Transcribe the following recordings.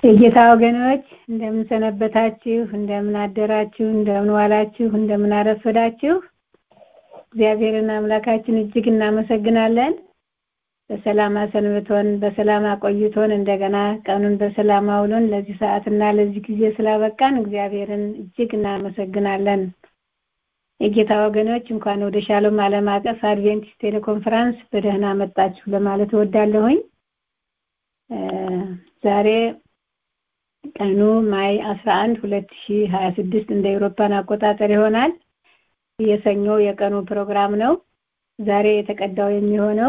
የጌታ ወገኖች እንደምን ሰነበታችሁ? እንደምን አደራችሁ? እንደምን ዋላችሁ? እንደምን አረፈዳችሁ? እግዚአብሔርን አምላካችን እጅግ እናመሰግናለን። በሰላም አሰንብቶን በሰላም አቆይቶን እንደገና ቀኑን በሰላም አውሎን ለዚህ ሰዓትና ለዚህ ጊዜ ስላበቃን እግዚአብሔርን እጅግ እናመሰግናለን። የጌታ ወገኖች እንኳን ወደ ሻሎም ዓለም አቀፍ አድቬንቲስት ቴሌኮንፈረንስ በደህና መጣችሁ ለማለት እወዳለሁኝ። ዛሬ ቀኑ ማይ 11 2026 እንደ አውሮፓን አቆጣጠር ይሆናል። የሰኞ የቀኑ ፕሮግራም ነው። ዛሬ የተቀዳው የሚሆነው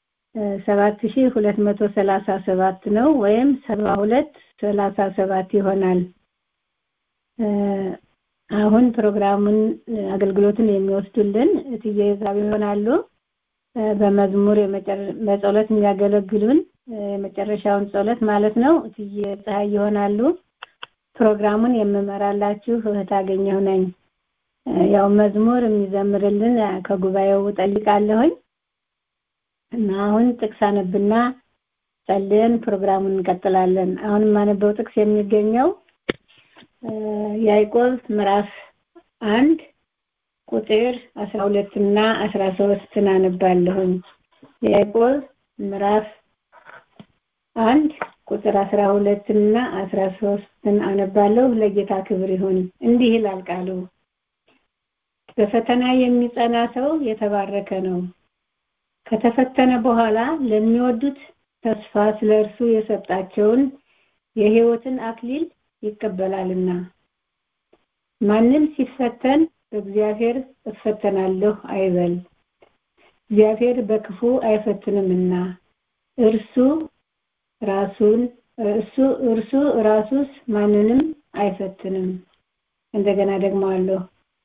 7237 ነው ወይም 7237 ይሆናል። አሁን ፕሮግራሙን አገልግሎትን የሚወስዱልን እትዬ ዛብ ይሆናሉ። በመዝሙር በጸሎት የሚያገለግሉን የመጨረሻውን ጸሎት ማለት ነው እትዬ ፀሐይ ይሆናሉ። ፕሮግራሙን የምመራላችሁ እህት አገኘሁ ነኝ። ያው መዝሙር የሚዘምርልን ከጉባኤው ጠይቃለሁኝ እና አሁን ጥቅስ አነብና ጸልየን ፕሮግራሙን እንቀጥላለን። አሁን የማነበው ጥቅስ የሚገኘው ያዕቆብ ምዕራፍ አንድ ቁጥር አስራ ሁለት እና አስራ ሶስትን አነባለሁኝ። ያዕቆብ ምዕራፍ አንድ ቁጥር አስራ ሁለት እና አስራ ሶስትን አነባለሁ። ለጌታ ክብር ይሁን። እንዲህ ይላል ቃሉ በፈተና የሚጸና ሰው የተባረከ ነው። ከተፈተነ በኋላ ለሚወዱት ተስፋ ስለ እርሱ የሰጣቸውን የሕይወትን አክሊል ይቀበላልና። ማንም ሲፈተን በእግዚአብሔር እፈተናለሁ አይበል፣ እግዚአብሔር በክፉ አይፈትንምና እርሱ ራሱን እርሱ እርሱ ራሱስ ማንንም አይፈትንም። እንደገና ደግሞ አለው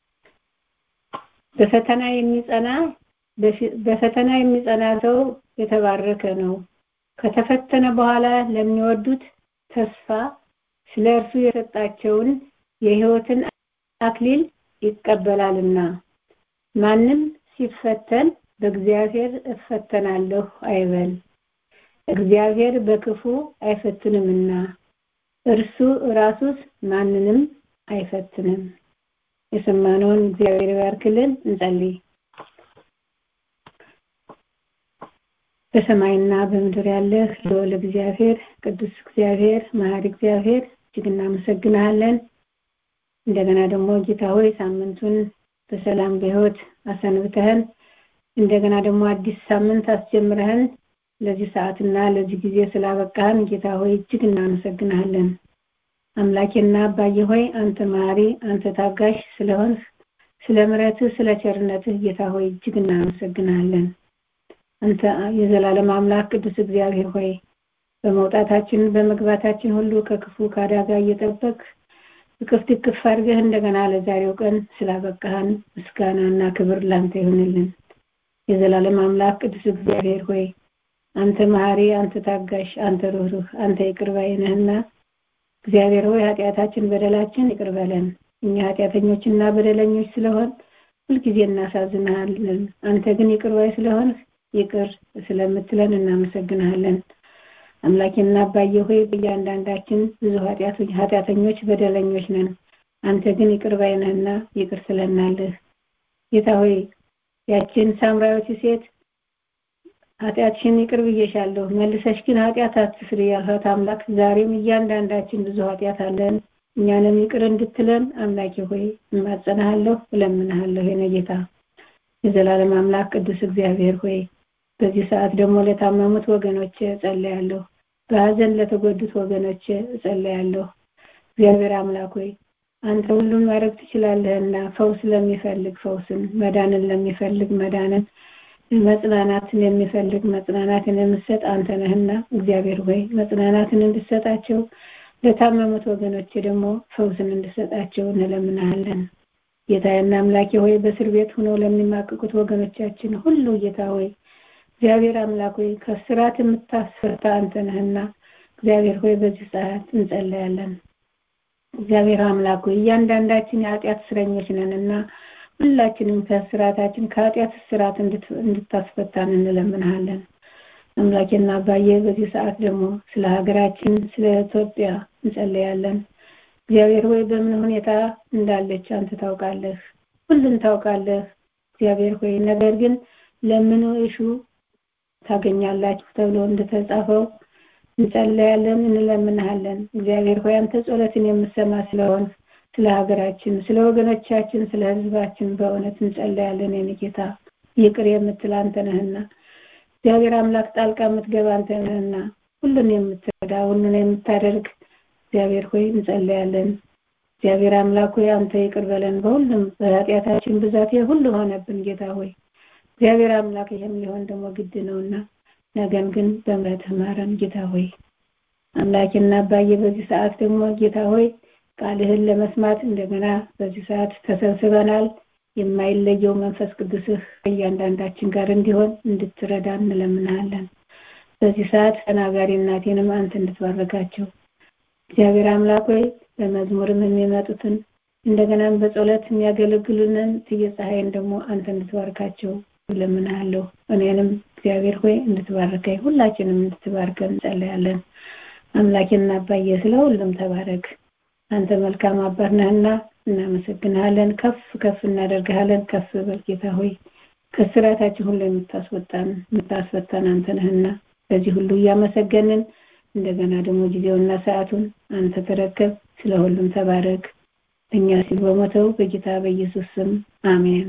በፈተና የሚጸና በፈተና የሚጸና ሰው የተባረከ ነው። ከተፈተነ በኋላ ለሚወዱት ተስፋ ስለ እርሱ የሰጣቸውን የሕይወትን አክሊል ይቀበላልና። ማንም ሲፈተን በእግዚአብሔር እፈተናለሁ አይበል፣ እግዚአብሔር በክፉ አይፈትንምና እርሱ ራሱስ ማንንም አይፈትንም። የሰማነውን እግዚአብሔር ይባርክልን። እንጸልይ። በሰማይና በምድር ያለህ ልዑል እግዚአብሔር፣ ቅዱስ እግዚአብሔር፣ መሐሪ እግዚአብሔር እጅግ እናመሰግናለን። እንደገና ደግሞ ጌታ ሆይ ሳምንቱን በሰላም በሕይወት አሰንብተህን እንደገና ደግሞ አዲስ ሳምንት አስጀምረህን ለዚህ ሰዓትና ለዚህ ጊዜ ስላበቃህን ጌታ ሆይ እጅግ እናመሰግናለን። አምላኬና አባዬ ሆይ አንተ መሐሪ፣ አንተ ታጋሽ ስለሆንህ ስለ ምሕረትህ ስለ ቸርነትህ ጌታ ሆይ እጅግ እናመሰግናለን። አንተ የዘላለም አምላክ ቅዱስ እግዚአብሔር ሆይ በመውጣታችን በመግባታችን ሁሉ ከክፉ ከአደጋ እየጠበቅ እቅፍ ድቅፍ አድርገህ እንደገና ለዛሬው ቀን ስላበቃህን ምስጋናና ክብር ላንተ ይሁንልን። የዘላለም አምላክ ቅዱስ እግዚአብሔር ሆይ አንተ መሐሪ፣ አንተ ታጋሽ፣ አንተ ሩህሩህ፣ አንተ ይቅር ባይ ነህና እግዚአብሔር ሆይ ኃጢአታችን በደላችን ይቅር በለን። እኛ ኃጢአተኞችና በደለኞች ስለሆን ሁልጊዜ እናሳዝንሃለን። አንተ ግን ይቅር ባይ ስለሆንህ ይቅር ስለምትለን እናመሰግንሃለን። አምላኬና አባዬ ሆይ በእያንዳንዳችን ብዙ ኃጢአተኞች በደለኞች ነን። አንተ ግን ይቅር ባይ ነህና ይቅር ስለናለህ። ጌታ ሆይ ያችን ሳምራዊት ሴት ኃጢአትሽን ይቅር ብዬሻለሁ፣ መልሰሽ ግን ኃጢአት አትስሪ ያልሃት አምላክ ዛሬም እያንዳንዳችን ብዙ ኃጢአት አለን። እኛንም ይቅር እንድትለን አምላኬ ሆይ እማጸናሃለሁ፣ እለምንሃለሁ። የኔ ጌታ የዘላለም አምላክ ቅዱስ እግዚአብሔር ሆይ በዚህ ሰዓት ደግሞ ለታመሙት ወገኖች እጸልያለሁ። በሀዘን ለተጎዱት ወገኖች እጸልያለሁ። እግዚአብሔር አምላክ ሆይ አንተ ሁሉም ማድረግ ትችላለህና ፈውስ ለሚፈልግ ፈውስን፣ መዳንን ለሚፈልግ መዳንን፣ መጽናናትን የሚፈልግ መጽናናትን የምትሰጥ አንተ ነህና እግዚአብሔር ሆይ መጽናናትን እንድሰጣቸው ለታመሙት ወገኖች ደግሞ ፈውስን እንድሰጣቸው እንለምናለን። ጌታዬና አምላኬ ሆይ በእስር ቤት ሆነው ለሚማቅቁት ወገኖቻችን ሁሉ ጌታ ሆይ እግዚአብሔር አምላክ ሆይ ከስራት የምታስፈታ አንተ ነህና እግዚአብሔር ሆይ በዚህ ሰዓት እንጸለያለን። እግዚአብሔር አምላክ ሆይ እያንዳንዳችን የኃጢአት እስረኞች ነንና ሁላችንም ከስራታችን ከኃጢአት ስርዓት እንድታስፈታን እንለምንሃለን። አምላኬና አባዬ በዚህ ሰዓት ደግሞ ስለ ሀገራችን ስለ ኢትዮጵያ እንጸለያለን። እግዚአብሔር ሆይ በምን ሁኔታ እንዳለች አንተ ታውቃለህ፣ ሁሉን ታውቃለህ። እግዚአብሔር ሆይ ነገር ግን ለምኑ እሹ ታገኛላችሁ ተብሎ እንደተጻፈው እንጸለያለን፣ እንለምንሃለን። እግዚአብሔር ሆይ አንተ ጸሎትን የምሰማ ስለሆን ስለ ሀገራችን፣ ስለ ወገኖቻችን፣ ስለ ሕዝባችን በእውነት እንጸለያለን። የኔ ጌታ ይቅር የምትል አንተ ነህና እግዚአብሔር አምላክ ጣልቃ የምትገባ አንተ ነህና ሁሉን የምትረዳ ሁሉን የምታደርግ እግዚአብሔር ሆይ እንጸለያለን። እግዚአብሔር አምላክ ሆይ አንተ ይቅር በለን በሁሉም በኃጢአታችን ብዛት ሁሉ ሆነብን ጌታ ሆይ እግዚአብሔር አምላክ ይህም ሊሆን ደግሞ ግድ ነውና ነገን ግን በምሕረትህ ማረን ጌታ ሆይ አምላኬና አባዬ በዚህ ሰዓት ደግሞ ጌታ ሆይ ቃልህን ለመስማት እንደገና በዚህ ሰዓት ተሰብስበናል። የማይለየው መንፈስ ቅዱስህ እያንዳንዳችን ጋር እንዲሆን እንድትረዳ እንለምናለን። በዚህ ሰዓት ተናጋሪ እናቴንም አንተ እንድትባረካቸው እግዚአብሔር አምላክ ሆይ በመዝሙርም የሚመጡትን እንደገናም በጸሎት የሚያገለግሉንን ትየ ፀሐይን ደግሞ አንተ እንድትባርካቸው እለምናለሁ። እኔንም እግዚአብሔር ሆይ እንድትባርከኝ ሁላችንም እንድትባርከን እንጸለያለን። አምላኬና አባዬ ስለ ሁሉም ተባረክ። አንተ መልካም አባት ነህና እናመሰግንሃለን። ከፍ ከፍ እናደርግሃለን። ከፍ በል ጌታ ሆይ ከስራታችን ሁሉ የምታስወጣን የምታስፈታን አንተ ነህና በዚህ ሁሉ እያመሰገንን እንደገና ደግሞ ጊዜውና ሰዓቱን አንተ ተረከብ። ስለ ሁሉም ተባረክ። እኛ ሲል በሞተው በጌታ በኢየሱስ ስም አሜን።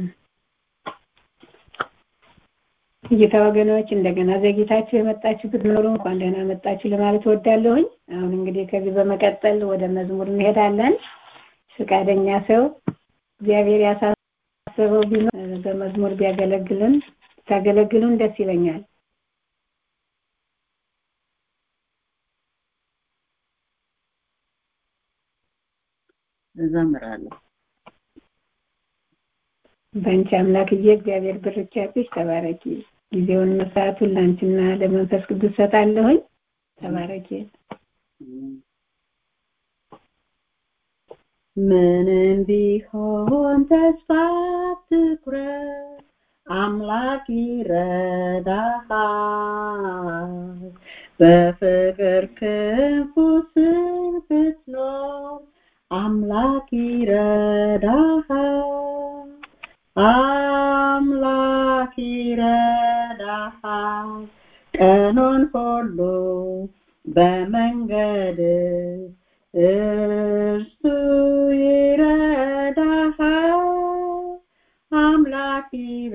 ጌታ ወገኖች እንደገና ዘግይታችሁ የመጣችሁ ብትኖሩ እንኳን ደህና መጣችሁ ለማለት እወዳለሁኝ። አሁን እንግዲህ ከዚህ በመቀጠል ወደ መዝሙር እንሄዳለን። ፈቃደኛ ሰው እግዚአብሔር ያሳሰበው ቢኖር በመዝሙር ቢያገለግልን ታገለግሉን ደስ ይለኛል። እዘምራለሁ። በአንቺ አምላክዬ እግዚአብሔር ብርቻ ያጥሽ ተባረኪ። ጊዜውን መስዋዕቱን ለአንቺና ለመንፈስ ቅዱስ ሰጣለሁኝ። ተባረኪ። ምንም ቢሆን ተስፋ ትኩረት አምላክ ይረዳሃል። በፍቅር ክንፉ ስር ብትኖር አምላክ ይረዳሃል። አምላክ ይረዳሃል ቀኑን ሁሉ በመንገድ እርሱ ይረዳሃል። አምላክ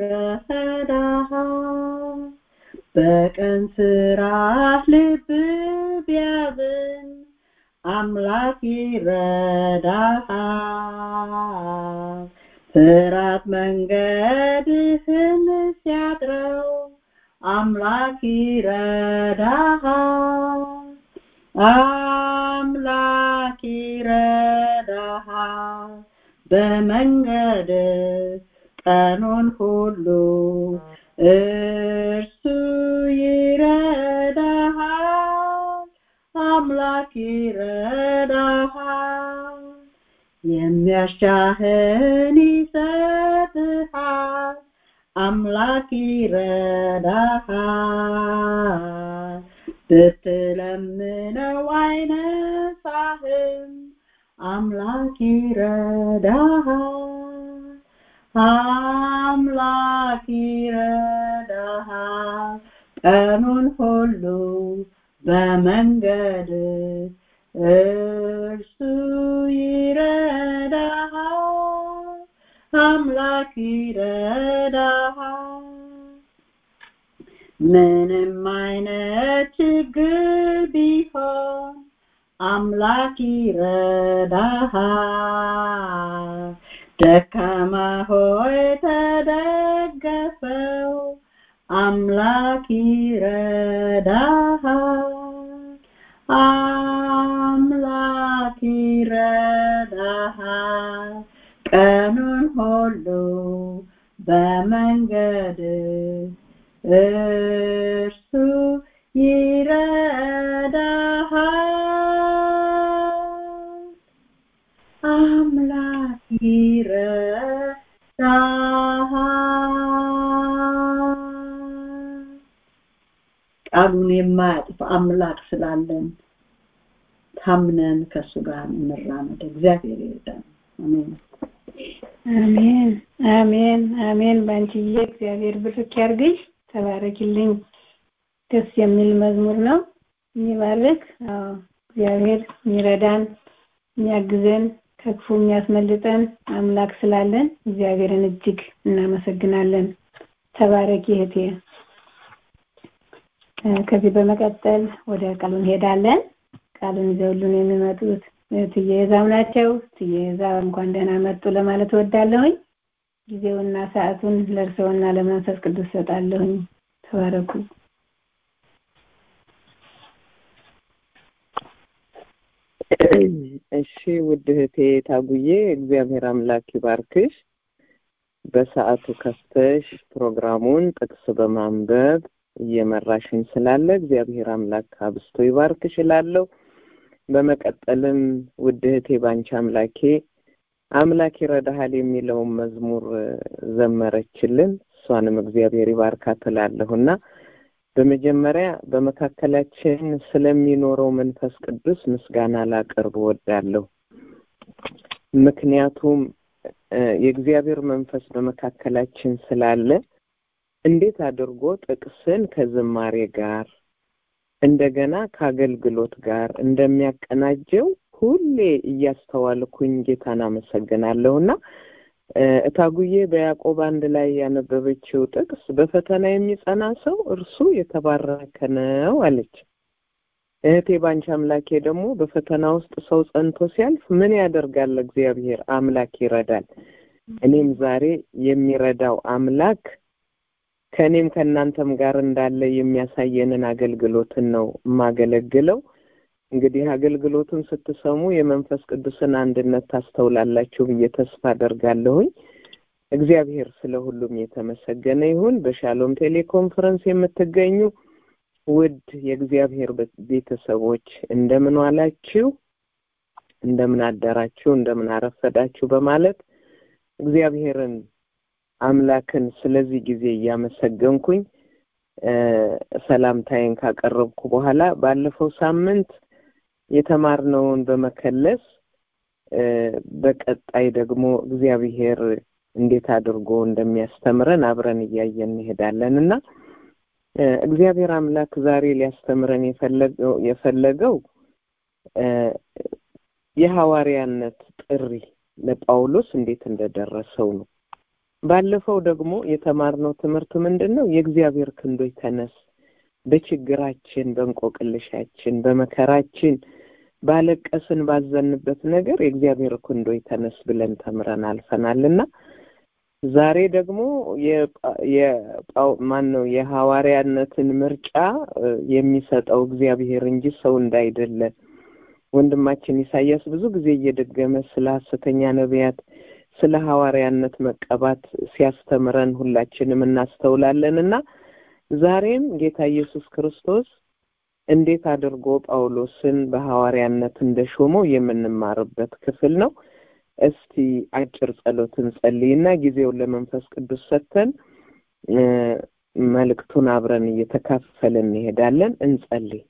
ይረዳሃል። በቀን ስራህ ልብ ቢያዝን አምላክ ይረዳሃል። ፍራት መንገድህን ሲያጥረው አምላክ ይረዳሃል። አምላክ ይረዳሃል በመንገድ ቀኑን ሁሉ እርሱ ይረዳሃል። አምላክ ይረዳሃል። የሚያሻህን ይሰጥሃል። አምላክ ይረዳሃል። ብትለምነው አይነሳህም። አምላክ ይረዳሃል። አምላክ ይረዳሃል ቀኑን ሁሉ በመንገድ እርሱ ይረዳሃል። አምላክ ይረዳሃል። ምንም አይነት ችግር ቢሆን አምላክ ይረዳሃል። ደካማ ሆይ ተደገፈው፣ አምላክ ይረዳሃል። አምላክ ይረዳሃል ቀኑን ሁሉ በመንገድ እርሱ ይረዳሃል። አምላክ ይረዳሃል። ቃሉ ቃሉን የማያጥፍ አምላክ ስላለን ታምነን ከእሱ ጋር እንራመድ። እግዚአብሔር ይርዳን። አሜን። አሜን አሜን አሜን። ባንቺዬ እግዚአብሔር ብርክ ያርግሽ። ተባረኪልኝ። ደስ የሚል መዝሙር ነው። የሚባርክ አዎ፣ እግዚአብሔር የሚረዳን የሚያግዘን ከክፉ የሚያስመልጠን አምላክ ስላለን እግዚአብሔርን እጅግ እናመሰግናለን። ተባረኪ እህቴ። እ፣ ከዚህ በመቀጠል ወደ ቃሉ እንሄዳለን። ቃሉን ይዘውልን የሚመጡት እትዬ ዛብ ናቸው። እትዬ ዛብ እንኳን ደህና መጡ ለማለት እወዳለሁኝ። ጊዜውና ሰዓቱን ለእርስዎና ለመንፈስ ቅዱስ ሰጣለሁኝ። ተባረኩ። እሺ ውድ እህቴ ታጉዬ እግዚአብሔር አምላክ ይባርክሽ። በሰዓቱ ከፍተሽ ፕሮግራሙን ጥቅስ በማንበብ እየመራሽን ስላለ እግዚአብሔር አምላክ አብስቶ ይባርክሽ እላለሁ። በመቀጠልም ውድ እህቴ ባንቺ አምላኬ አምላክ ይረዳሃል የሚለውን መዝሙር እ፣ ዘመረችልን። እሷንም እግዚአብሔር ይባርካት እላለሁና በመጀመሪያ በመካከላችን ስለሚኖረው መንፈስ ቅዱስ ምስጋና ላቀርብ እወዳለሁ። ምክንያቱም እ፣ የእግዚአብሔር መንፈስ በመካከላችን ስላለ እንዴት አድርጎ ጥቅስን ከዝማሬ ጋር እንደገና ከአገልግሎት ጋር እንደሚያቀናጀው ሁሌ እያስተዋልኩኝ ጌታን አመሰግናለሁና እ፣ እታጉዬ በያዕቆብ አንድ ላይ ያነበበችው ጥቅስ በፈተና የሚጸና ሰው እርሱ የተባረከ ነው አለች። እህቴ ባንቺ አምላኬ ደግሞ በፈተና ውስጥ ሰው ጸንቶ ሲያልፍ ምን ያደርጋል? እግዚአብሔር አምላክ ይረዳል። እኔም ዛሬ የሚረዳው አምላክ ከእኔም ከእናንተም ጋር እንዳለ የሚያሳየንን አገልግሎትን ነው የማገለግለው። እንግዲህ አገልግሎቱን ስትሰሙ የመንፈስ ቅዱስን አንድነት ታስተውላላችሁ ብዬ ተስፋ አደርጋለሁኝ። እግዚአብሔር ስለ ሁሉም የተመሰገነ ይሁን። በሻሎም ቴሌኮንፈረንስ የምትገኙ ውድ የእግዚአብሔር ቤ- ቤተሰቦች እንደምን ዋላችሁ? እንደምን አደራችሁ? እንደምን አረፈዳችሁ? በማለት እግዚአብሔርን አምላክን ስለዚህ ጊዜ እያመሰገንኩኝ እ፣ ሰላምታዬን ካቀረብኩ በኋላ ባለፈው ሳምንት የተማርነውን በመከለስ እ፣ በቀጣይ ደግሞ እግዚአብሔር እንዴት አድርጎ እንደሚያስተምረን አብረን እያየን እንሄዳለን እና እ፣ እግዚአብሔር አምላክ ዛሬ ሊያስተምረን የፈለገው የፈለገው እ፣ የሐዋርያነት ጥሪ ለጳውሎስ እንዴት እንደደረሰው ነው። ባለፈው ደግሞ የተማርነው ትምህርት ምንድን ነው? የእግዚአብሔር ክንዶች ተነስ፣ በችግራችን፣ በእንቆቅልሻችን፣ በመከራችን፣ ባለቀስን ባዘንበት ነገር የእግዚአብሔር ክንዶች ተነስ ብለን ተምረን አልፈናል እና ዛሬ ደግሞ ማን ነው የሐዋርያነትን ምርጫ እ፣ የሚሰጠው እግዚአብሔር እንጂ ሰው እንዳይደለ ወንድማችን ኢሳያስ ብዙ ጊዜ እየደገመ ስለ ሐሰተኛ ነቢያት ስለ ሐዋርያነት መቀባት ሲያስተምረን ሁላችንም እናስተውላለን እና ዛሬም ጌታ ኢየሱስ ክርስቶስ እንዴት አድርጎ ጳውሎስን በሐዋርያነት እንደሾመው የምንማርበት ክፍል ነው። እስቲ አጭር ጸሎትን ጸልይና ጊዜውን ለመንፈስ ቅዱስ ሰጥተን እ፣ መልእክቱን አብረን እየተካፈልን እንሄዳለን። እንጸልይ።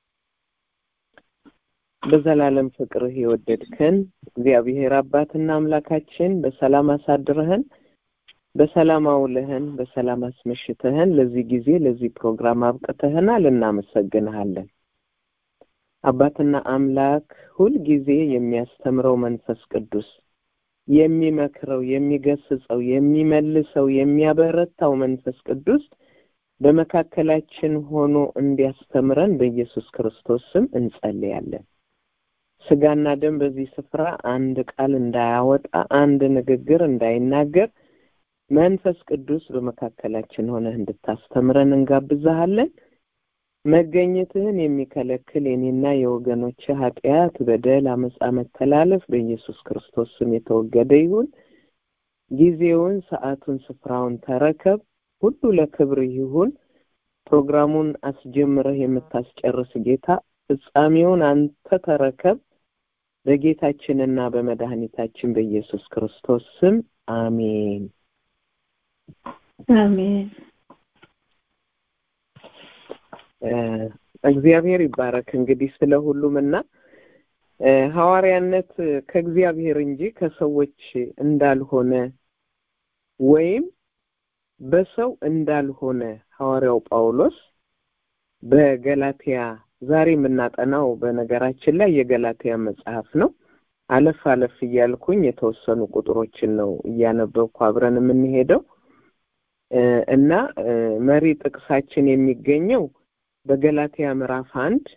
በዘላለም ፍቅርህ የወደድከን እግዚአብሔር አባትና አምላካችን በሰላም አሳድረህን በሰላም አውለህን በሰላም አስመሽተህን ለዚህ ጊዜ ለዚህ ፕሮግራም አብቅተህናል። እናመሰግንሃለን። አባትና አምላክ ሁልጊዜ የሚያስተምረው መንፈስ ቅዱስ የሚመክረው፣ የሚገስጸው፣ የሚመልሰው፣ የሚያበረታው መንፈስ ቅዱስ በመካከላችን ሆኖ እንዲያስተምረን በኢየሱስ ክርስቶስ ስም እንጸልያለን። ስጋና ደም በዚህ ስፍራ አንድ ቃል እንዳያወጣ አንድ ንግግር እንዳይናገር መንፈስ ቅዱስ በመካከላችን ሆነህ እንድታስተምረን እንጋብዛሃለን። መገኘትህን የሚከለክል የኔና የወገኖች ኃጢአት፣ በደል፣ አመፃ፣ መተላለፍ በኢየሱስ ክርስቶስ ስም የተወገደ ይሁን። ጊዜውን፣ ሰዓቱን፣ ስፍራውን ተረከብ። ሁሉ ለክብር ይሁን። ፕሮግራሙን አስጀምረህ የምታስጨርስ ጌታ ፍጻሜውን አንተ ተረከብ። በጌታችንና በመድኃኒታችን በኢየሱስ ክርስቶስ ስም አሜን። አሜን። እግዚአብሔር ይባረክ እንግዲህ ስለ ሁሉም እና ሐዋርያነት ከእግዚአብሔር እንጂ ከሰዎች እንዳልሆነ ወይም በሰው እንዳልሆነ ሐዋርያው ጳውሎስ በገላትያ ዛሬ የምናጠናው በነገራችን ላይ የገላትያ መጽሐፍ ነው። አለፍ አለፍ እያልኩኝ የተወሰኑ ቁጥሮችን ነው እያነበብኩ አብረን የምንሄደው እና መሪ ጥቅሳችን የሚገኘው በገላትያ ምዕራፍ አንድ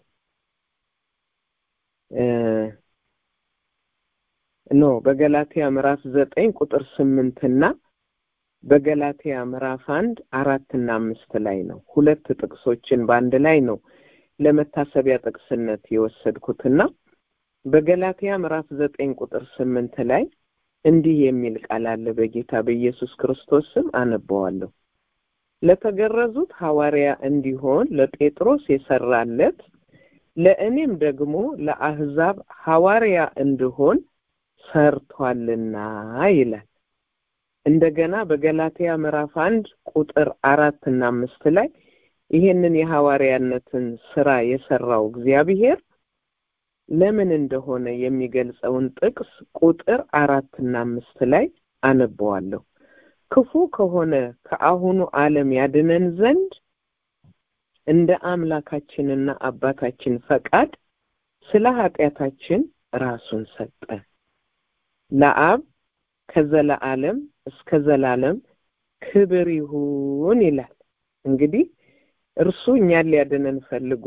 ኖ በገላትያ ምዕራፍ ዘጠኝ ቁጥር ስምንት እና በገላትያ ምዕራፍ አንድ አራት እና አምስት ላይ ነው። ሁለት ጥቅሶችን በአንድ ላይ ነው ለመታሰቢያ ጥቅስነት የወሰድኩትና በገላትያ ምዕራፍ ዘጠኝ ቁጥር ስምንት ላይ እንዲህ የሚል ቃል አለ። በጌታ በኢየሱስ ክርስቶስ ስም አነበዋለሁ። ለተገረዙት ሐዋርያ እንዲሆን ለጴጥሮስ የሰራለት ለእኔም ደግሞ ለአህዛብ ሐዋርያ እንድሆን ሰርቷልና ይላል። እንደገና በገላትያ ምዕራፍ አንድ ቁጥር አራት እና አምስት ላይ ይሄንን የሐዋርያነትን ስራ የሰራው እግዚአብሔር ለምን እንደሆነ የሚገልጸውን ጥቅስ ቁጥር አራት እና አምስት ላይ አነበዋለሁ። ክፉ ከሆነ ከአሁኑ ዓለም ያድነን ዘንድ እንደ አምላካችንና አባታችን ፈቃድ ስለ ኃጢአታችን ራሱን ሰጠ። ለአብ ከዘለዓለም እስከ ዘላለም ክብር ይሁን ይላል። እንግዲህ እርሱ እኛን ሊያድነን ፈልጎ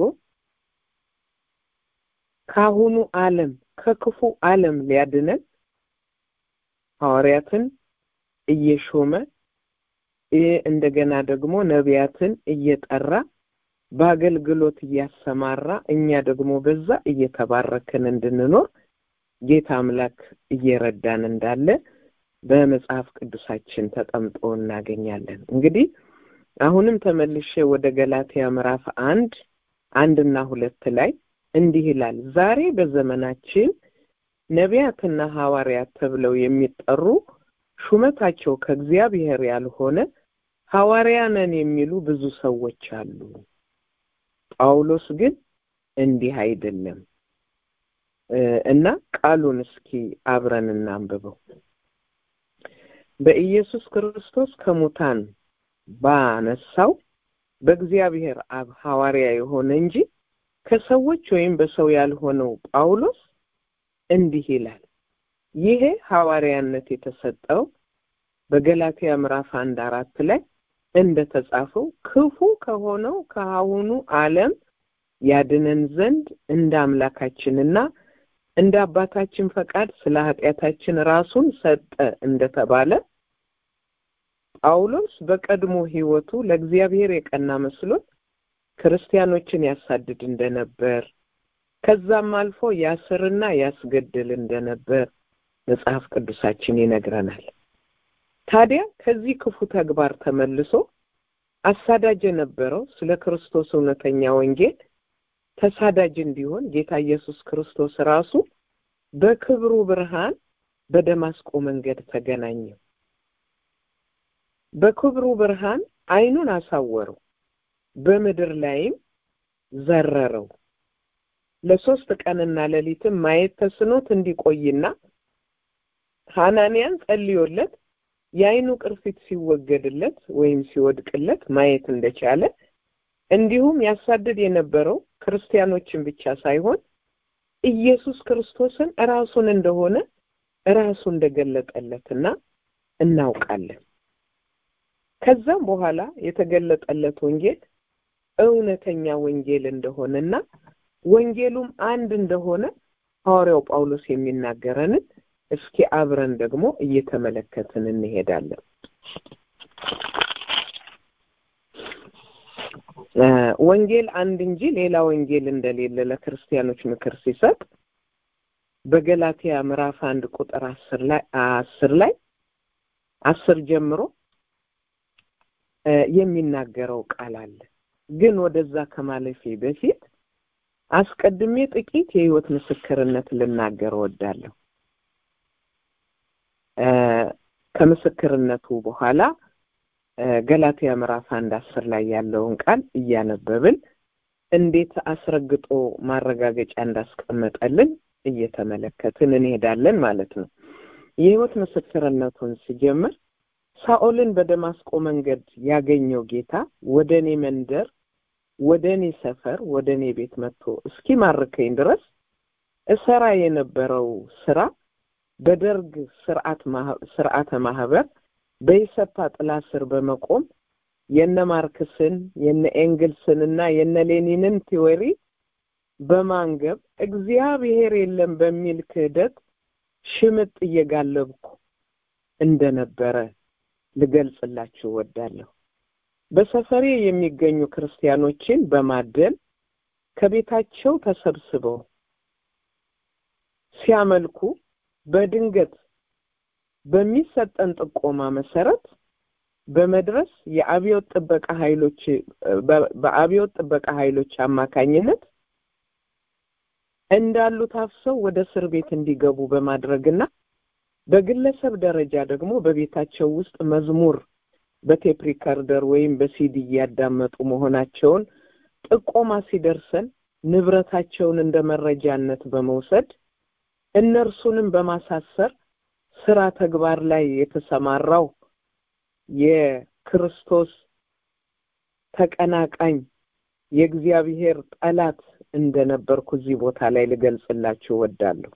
ከአሁኑ ዓለም ከክፉ ዓለም ሊያድነን ሐዋርያትን እየሾመ እንደገና ደግሞ ነቢያትን እየጠራ በአገልግሎት እያሰማራ እኛ ደግሞ በዛ እየተባረክን እንድንኖር ጌታ አምላክ እየረዳን እንዳለ በመጽሐፍ ቅዱሳችን ተቀምጦ እናገኛለን። እንግዲህ አሁንም ተመልሼ ወደ ገላትያ ምዕራፍ አንድ አንድና ሁለት ላይ እንዲህ ይላል። ዛሬ በዘመናችን ነቢያትና ሐዋርያት ተብለው የሚጠሩ ሹመታቸው ከእግዚአብሔር ያልሆነ ሐዋርያ ነን የሚሉ ብዙ ሰዎች አሉ። ጳውሎስ ግን እንዲህ አይደለም እና ቃሉን እስኪ አብረን እናንብበው። በኢየሱስ ክርስቶስ ከሙታን ባነሳው በእግዚአብሔር አብ ሐዋርያ የሆነ እንጂ ከሰዎች ወይም በሰው ያልሆነው ጳውሎስ እንዲህ ይላል። ይሄ ሐዋርያነት የተሰጠው በገላትያ ምዕራፍ አንድ አራት ላይ እንደተጻፈው ክፉ ከሆነው ከአሁኑ ዓለም ያድነን ዘንድ እንደ አምላካችንና እንደ አባታችን ፈቃድ ስለ ኃጢአታችን ራሱን ሰጠ እንደተባለ ጳውሎስ በቀድሞ ሕይወቱ ለእግዚአብሔር የቀና መስሎት ክርስቲያኖችን ያሳድድ እንደነበር ከዛም አልፎ ያስርና ያስገድል እንደነበር መጽሐፍ ቅዱሳችን ይነግረናል። ታዲያ ከዚህ ክፉ ተግባር ተመልሶ አሳዳጅ የነበረው ስለ ክርስቶስ እውነተኛ ወንጌል ተሳዳጅ እንዲሆን ጌታ ኢየሱስ ክርስቶስ ራሱ በክብሩ ብርሃን በደማስቆ መንገድ ተገናኘው። በክብሩ ብርሃን ዓይኑን አሳወረው፣ በምድር ላይም ዘረረው። ለሶስት ቀንና ሌሊትም ማየት ተስኖት እንዲቆይና ሐናንያን ጸልዮለት የዓይኑ ቅርፊት ሲወገድለት ወይም ሲወድቅለት ማየት እንደቻለ እንዲሁም ያሳድድ የነበረው ክርስቲያኖችን ብቻ ሳይሆን ኢየሱስ ክርስቶስን ራሱን እንደሆነ ራሱ እንደገለጠለትና እናውቃለን። ከዛም በኋላ የተገለጠለት ወንጌል እውነተኛ ወንጌል እንደሆነና ወንጌሉም አንድ እንደሆነ ሐዋርያው ጳውሎስ የሚናገረንን እስኪ አብረን ደግሞ እየተመለከትን እንሄዳለን። ወንጌል አንድ እንጂ ሌላ ወንጌል እንደሌለ ለክርስቲያኖች ምክር ሲሰጥ በገላትያ ምዕራፍ አንድ ቁጥር አስር ላይ አስር ላይ አስር ጀምሮ የሚናገረው ቃል አለ። ግን ወደዛ ከማለፌ በፊት አስቀድሜ ጥቂት የህይወት ምስክርነት ልናገር እወዳለሁ። ከምስክርነቱ በኋላ ገላትያ ምዕራፍ አንድ አስር ላይ ያለውን ቃል እያነበብን እንዴት አስረግጦ ማረጋገጫ እንዳስቀመጠልን እየተመለከትን እንሄዳለን ማለት ነው። የህይወት ምስክርነቱን ሲጀምር ሳኦልን በደማስቆ መንገድ ያገኘው ጌታ ወደ እኔ መንደር፣ ወደ እኔ ሰፈር፣ ወደ እኔ ቤት መጥቶ እስኪማርከኝ ድረስ እሰራ የነበረው ስራ በደርግ ስርዓተ ማህበር በኢሰፓ ጥላ ስር በመቆም የነ ማርክስን የነ ኤንግልስን እና የነ ሌኒንን ቲዎሪ በማንገብ እግዚአብሔር የለም በሚል ክህደት ሽምጥ እየጋለብኩ እንደነበረ ልገልጽላችሁ እወዳለሁ። በሰፈሬ የሚገኙ ክርስቲያኖችን በማደል ከቤታቸው ተሰብስበው ሲያመልኩ በድንገት በሚሰጠን ጥቆማ መሰረት በመድረስ የአብዮት ጥበቃ ኃይሎች በአብዮት ጥበቃ ኃይሎች አማካኝነት እንዳሉ ታፍሰው ወደ እስር ቤት እንዲገቡ በማድረግና በግለሰብ ደረጃ ደግሞ በቤታቸው ውስጥ መዝሙር በቴፕ ሪከርደር ወይም በሲዲ እያዳመጡ መሆናቸውን ጥቆማ ሲደርሰን ንብረታቸውን እንደ መረጃነት በመውሰድ እነርሱንም በማሳሰር ስራ ተግባር ላይ የተሰማራው የክርስቶስ ተቀናቃኝ የእግዚአብሔር ጠላት እንደነበርኩ እዚህ ቦታ ላይ ልገልጽላችሁ እወዳለሁ።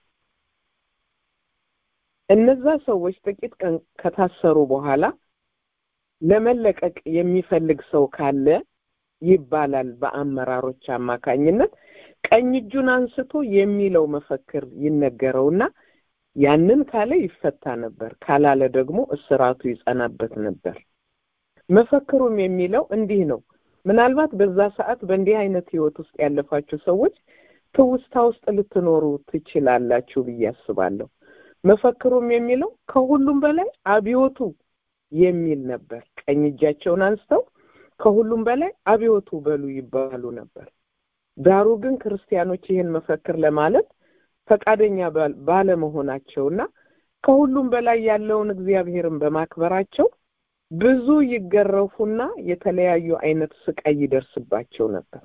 እነዛ ሰዎች ጥቂት ቀን ከታሰሩ በኋላ ለመለቀቅ የሚፈልግ ሰው ካለ ይባላል በአመራሮች አማካኝነት ቀኝ እጁን አንስቶ የሚለው መፈክር ይነገረውና ያንን ካለ ይፈታ ነበር፣ ካላለ ደግሞ እስራቱ ይጸናበት ነበር። መፈክሩም የሚለው እንዲህ ነው። ምናልባት በዛ ሰዓት በእንዲህ አይነት ህይወት ውስጥ ያለፋችሁ ሰዎች ትውስታ ውስጥ ልትኖሩ ትችላላችሁ ብዬ አስባለሁ። መፈክሩም የሚለው ከሁሉም በላይ አብዮቱ የሚል ነበር። ቀኝ እጃቸውን አንስተው ከሁሉም በላይ አብዮቱ በሉ ይባሉ ነበር። ዳሩ ግን ክርስቲያኖች ይህን መፈክር ለማለት ፈቃደኛ ባለመሆናቸውና ከሁሉም በላይ ያለውን እግዚአብሔርን በማክበራቸው ብዙ ይገረፉና የተለያዩ አይነት ስቃይ ይደርስባቸው ነበር።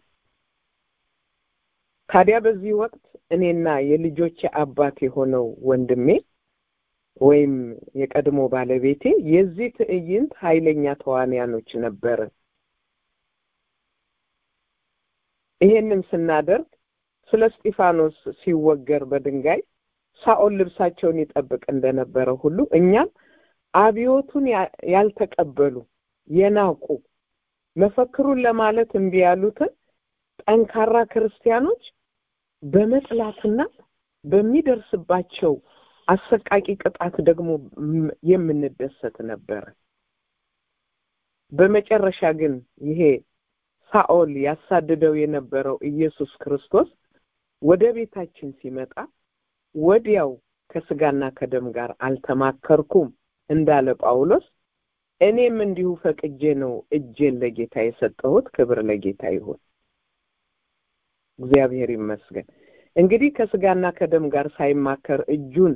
ታዲያ በዚህ ወቅት እኔና የልጆቼ አባት የሆነው ወንድሜ ወይም የቀድሞ ባለቤቴ የዚህ ትዕይንት ኃይለኛ ተዋንያኖች ነበርን። ይሄንን ስናደርግ ስለ እስጢፋኖስ ሲወገር በድንጋይ ሳኦል ልብሳቸውን ይጠብቅ እንደነበረ ሁሉ እኛም አብዮቱን ያልተቀበሉ የናቁ መፈክሩን ለማለት እምቢ ያሉትን ጠንካራ ክርስቲያኖች በመጥላትና በሚደርስባቸው አሰቃቂ ቅጣት ደግሞ የምንደሰት ነበረ። በመጨረሻ ግን ይሄ ሳኦል ያሳድደው የነበረው ኢየሱስ ክርስቶስ ወደ ቤታችን ሲመጣ ወዲያው ከስጋና ከደም ጋር አልተማከርኩም እንዳለ ጳውሎስ እኔም እንዲሁ ፈቅጄ ነው እጄን ለጌታ የሰጠሁት። ክብር ለጌታ ይሁን። እግዚአብሔር ይመስገን። እንግዲህ ከስጋና ከደም ጋር ሳይማከር እጁን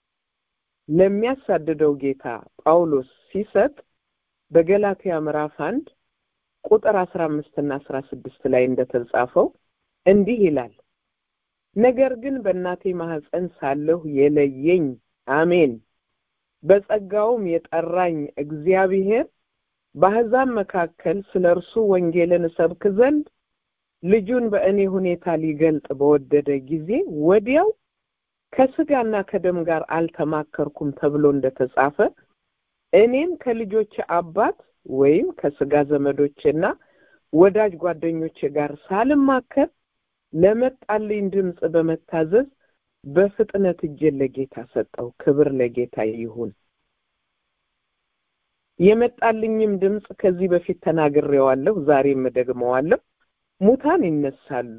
ለሚያሳድደው ጌታ ጳውሎስ ሲሰጥ በገላትያ ምዕራፍ አንድ ቁጥር አስራ አምስት እና አስራ ስድስት ላይ እንደተጻፈው እንዲህ ይላል ነገር ግን በእናቴ ማህፀን ሳለሁ የለየኝ አሜን በጸጋውም የጠራኝ እግዚአብሔር በአሕዛብ መካከል ስለ እርሱ ወንጌልን እሰብክ ዘንድ ልጁን በእኔ ሁኔታ ሊገልጥ በወደደ ጊዜ ወዲያው ከስጋና ከደም ጋር አልተማከርኩም ተብሎ እንደተጻፈ እኔም ከልጆች አባት ወይም ከስጋ ዘመዶችና ወዳጅ ጓደኞች ጋር ሳልማከር ለመጣልኝ ድምፅ በመታዘዝ በፍጥነት እጄን ለጌታ ሰጠው። ክብር ለጌታ ይሁን። የመጣልኝም ድምፅ ከዚህ በፊት ተናግሬዋለሁ፣ ዛሬም እደግመዋለሁ። ሙታን ይነሳሉ፣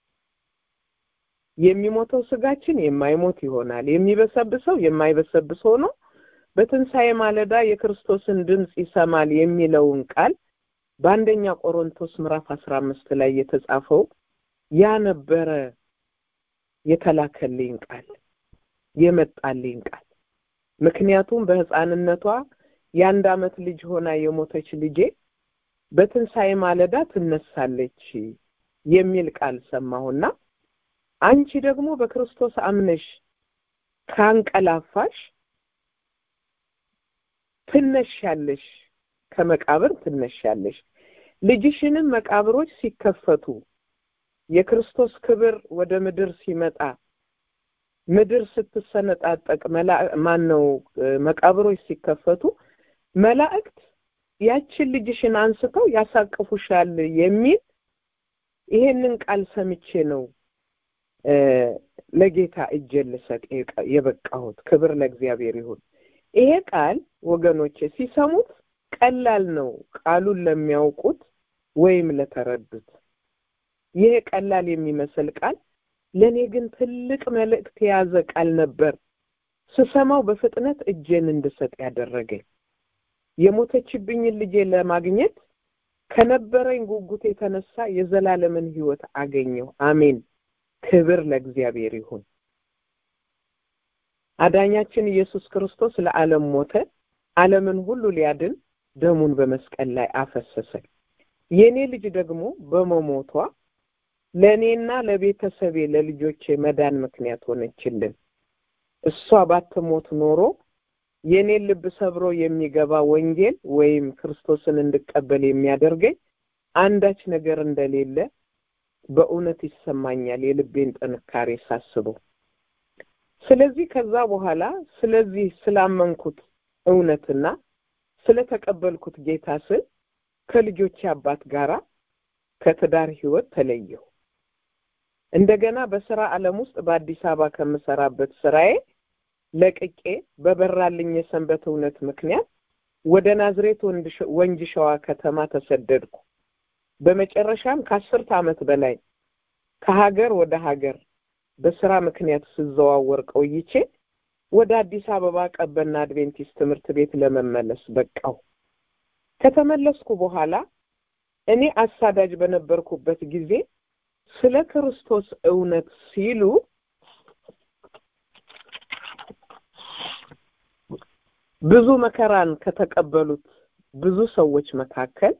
የሚሞተው ስጋችን የማይሞት ይሆናል፣ የሚበሰብሰው የማይበሰብስ ሆኖ በትንሣኤ ማለዳ የክርስቶስን ድምፅ ይሰማል የሚለውን ቃል በአንደኛ ቆሮንቶስ ምዕራፍ አስራ አምስት ላይ የተጻፈው ያ ነበረ የተላከልኝ ቃል የመጣልኝ ቃል። ምክንያቱም በሕፃንነቷ የአንድ ዓመት ልጅ ሆና የሞተች ልጄ በትንሣኤ ማለዳ ትነሳለች የሚል ቃል ሰማሁና አንቺ ደግሞ በክርስቶስ አምነሽ ካንቀላፋሽ ትነሻለሽ፣ ከመቃብር ትነሻለሽ። ልጅሽንም መቃብሮች ሲከፈቱ የክርስቶስ ክብር ወደ ምድር ሲመጣ ምድር ስትሰነጣጠቅ ማን ነው መቃብሮች ሲከፈቱ መላእክት ያችን ልጅሽን አንስተው ያሳቅፉሻል የሚል ይሄንን ቃል ሰምቼ ነው ለጌታ እጄን ልሰጥ የበቃሁት። ክብር ለእግዚአብሔር ይሁን። ይሄ ቃል ወገኖቼ ሲሰሙት ቀላል ነው ቃሉን ለሚያውቁት ወይም ለተረዱት። ይሄ ቀላል የሚመስል ቃል ለእኔ ግን ትልቅ መልእክት የያዘ ቃል ነበር። ስሰማው በፍጥነት እጄን እንድሰጥ ያደረገኝ የሞተችብኝን ልጄ ለማግኘት ከነበረኝ ጉጉት የተነሳ የዘላለምን ሕይወት አገኘሁ። አሜን። ክብር ለእግዚአብሔር ይሁን። አዳኛችን ኢየሱስ ክርስቶስ ለዓለም ሞተ፣ ዓለምን ሁሉ ሊያድን ደሙን በመስቀል ላይ አፈሰሰ። የእኔ ልጅ ደግሞ በመሞቷ ለእኔና ለቤተሰቤ ለልጆቼ መዳን ምክንያት ሆነችልን። እሷ ባትሞት ኖሮ የእኔን ልብ ሰብሮ የሚገባ ወንጌል ወይም ክርስቶስን እንድቀበል የሚያደርገኝ አንዳች ነገር እንደሌለ በእውነት ይሰማኛል፣ የልቤን ጥንካሬ ሳስበው። ስለዚህ ከዛ በኋላ ስለዚህ ስላመንኩት እውነትና ስለተቀበልኩት ጌታ ስል ከልጆቼ አባት ጋራ ከትዳር ህይወት ተለየሁ። እንደገና በስራ ዓለም ውስጥ በአዲስ አበባ ከምሰራበት ስራዬ ለቅቄ በበራልኝ የሰንበት እውነት ምክንያት ወደ ናዝሬት ወንጂ ሸዋ ከተማ ተሰደድኩ። በመጨረሻም ከአስርት ዓመት በላይ ከሀገር ወደ ሀገር በስራ ምክንያት ስዘዋወር ቆይቼ ወደ አዲስ አበባ ቀበና አድቬንቲስት ትምህርት ቤት ለመመለስ በቃው። ከተመለስኩ በኋላ እኔ አሳዳጅ በነበርኩበት ጊዜ ስለ ክርስቶስ እውነት ሲሉ ብዙ መከራን ከተቀበሉት ብዙ ሰዎች መካከል